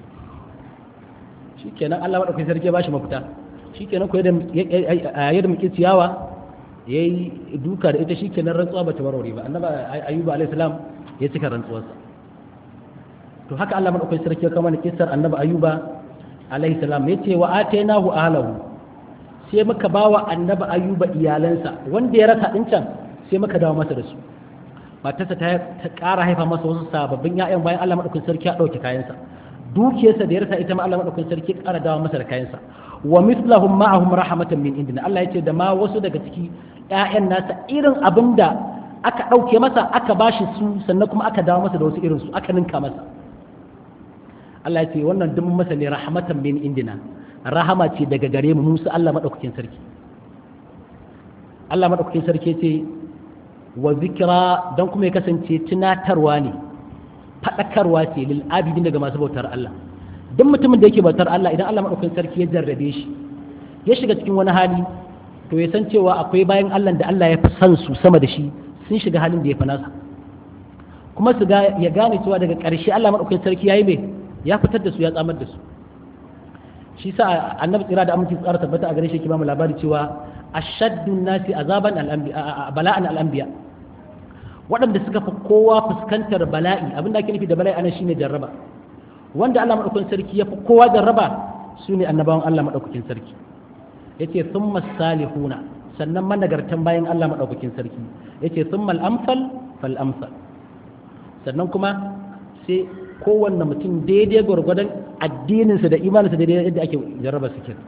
shi kenan Allah maɗaukakin sarki ya ba shi mafita shi kenan ko yadda muke ciyawa ya yi duka da ita shi kenan rantsuwa ba ta warware ba annaba ayyuba alaihi salam ya cika rantsuwarsa to haka Allah maɗaukakin sarki ya kama da kissar annaba ayyuba alaihi salam ya ce wa atainahu ahlahu sai muka bawa annaba ayyuba iyalansa wanda ya rasa din can sai muka dawo masa da su matarsa ta ƙara haifa masa wasu sababbin ya'yan bayan Allah maɗaukakin sarki ya ɗauke kayansa dukiyarsa da ya rasa ita ma Allah maɗaukakin sarki ya ƙara dawo masa da kayansa wa mislahum ma'ahum rahmatan min indina Allah ya ce da ma wasu daga ciki ƴaƴan nasa irin abin da aka ɗauke masa aka bashi su sannan kuma aka dawo masa da wasu irin su aka ninka masa Allah ya ce wannan duk masa ne rahmatan min indina rahama ce daga gare mu musu Allah madaukakin sarki Allah madaukakin sarki ce wa zikra dan kuma ya kasance tunatarwa ne fadakarwa ce lil abidin daga masu bautar Allah duk mutumin da yake bautar Allah idan Allah madaukakin sarki ya jarrabe shi ya shiga cikin wani hali to ya san cewa akwai bayan Allah da Allah ya fi san su sama da shi sun shiga halin da ya fi nasa kuma su ga ya gane cewa daga ƙarshe Allah madaukakin sarki yayi mai ya fitar da su ya tsamar da su shi sa annabi tsira da aminci tsara tabbata a gare shi ke ba mu labari cewa ashaddun nasi azaban al-anbiya bala'an al-anbiya waɗanda suka fi kowa fuskantar bala'i abin da ake nufi da bala'i anan shine jarraba wanda Allah madaukakin sarki ya fi kowa jarraba su ne annabawan Allah madaukakin sarki yace thumma salihuna sannan managartan bayan Allah madaukakin sarki yace thumma al-amsal fal amsal sannan kuma sai kowanne mutum daidai gwargwadon addininsa da imaninsa daidai yadda ake jarraba su kin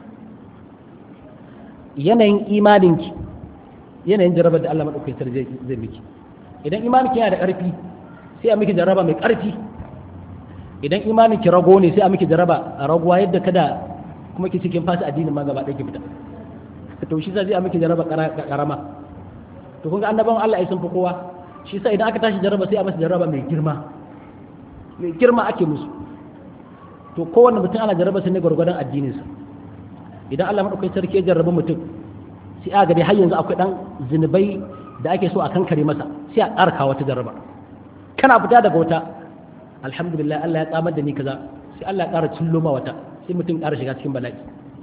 yanayin imaninki yanayin jarraba da Allah madaukakin sarki zai miki idan imaninki yana da ƙarfi sai a miki jarraba mai ƙarfi idan imaninki rago ne sai a miki jarraba a raguwa yadda kada kuma ki cikin fasa addinin ma gaba ɗaya ki fita to shi zai a miki jaraba karama to kun ga annabawan Allah ai sun fi kowa shi sa idan aka tashi jaraba sai a masa jaraba mai girma mai girma ake musu to kowanne mutum ana jaraba sai ne gwargwadon addininsa idan Allah madaukakin sarki ya jarraba mutum sai a dai har yanzu akwai dan zinubai da ake so a kankare masa sai a ƙara kawo wata jarraba kana fita daga wata alhamdulillah Allah ya tsamar da ni kaza sai Allah ya ƙara cillo ma wata sai mutum ƙara shiga cikin bala'i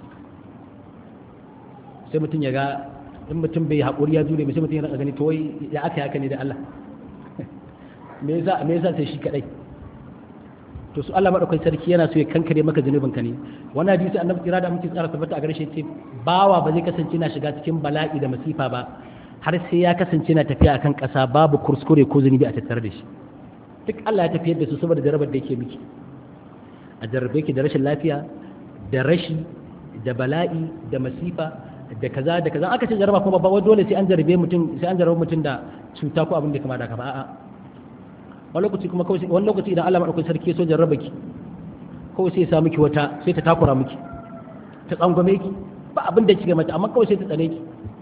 sai mutum ya ga in mutum bai haƙuri ya jure sai mutum ya raka gani to wai ya aka yaka ne da Allah me yasa me yasa sai shi kadai to su Allah madaukakin sarki yana so ya kankare maka zunubin ka ne wannan hadisi annabi kira da muke tsara tabbata a gare shi ce bawa ba zai kasance na shiga cikin bala'i da masifa ba har sai ya kasance na tafiya akan ƙasa babu kurskure ko zunubi a tattare da shi duk Allah ya tafiyar da su saboda jarabar da yake miki a jarrabe ki da rashin lafiya da rashi da bala'i da masifa da kaza da kaza aka ce jarraba kuma ba dole sai an jarrabe mutum sai an jarrabe mutum da cuta ko abin da kama da ka ba a'a wani lokaci kuma kawai wani lokaci idan Allah madaukakin sarki so jarraba ki kawai sai ya sa miki wata sai ta takura miki ta tsangwame ki ba abin da kike mata amma kawai sai ta tsane ki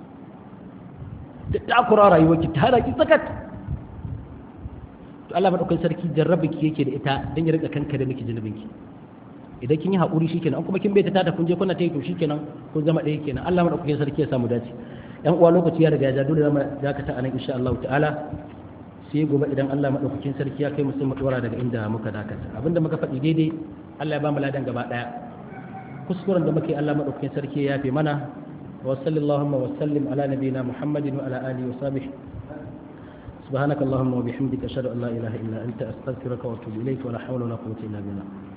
ta takura rayuwar ki ta hana ki tsakat to Allah madaukakin sarki jarraba ki yake da ita dan ya rika kanka da miki zunubin ki idan kin yi haƙuri shikenan an kuma kin bai ta tada kun je kuna ta yi to shikenan kun zama ɗaya kenan Allah madaukakin sarki ya samu dace yan uwa lokaci ya riga ya ja dole zamu dakata anan insha Allah ta'ala sai gobe idan Allah madaukakin sarki ya kai mu sai mu dora daga inda muka dakata abinda muka faɗi daidai Allah ya ba mu ladan gaba daya kuskuren da muke Allah madaukakin sarki ya yafe mana wa sallallahu wa sallim ala nabiyina Muhammadin wa ala alihi wa sahbihi سبحانك اللهم وبحمدك أشهد أن لا إله إلا أنت أستغفرك وأتوب إليك ولا حول ولا قوة إلا بالله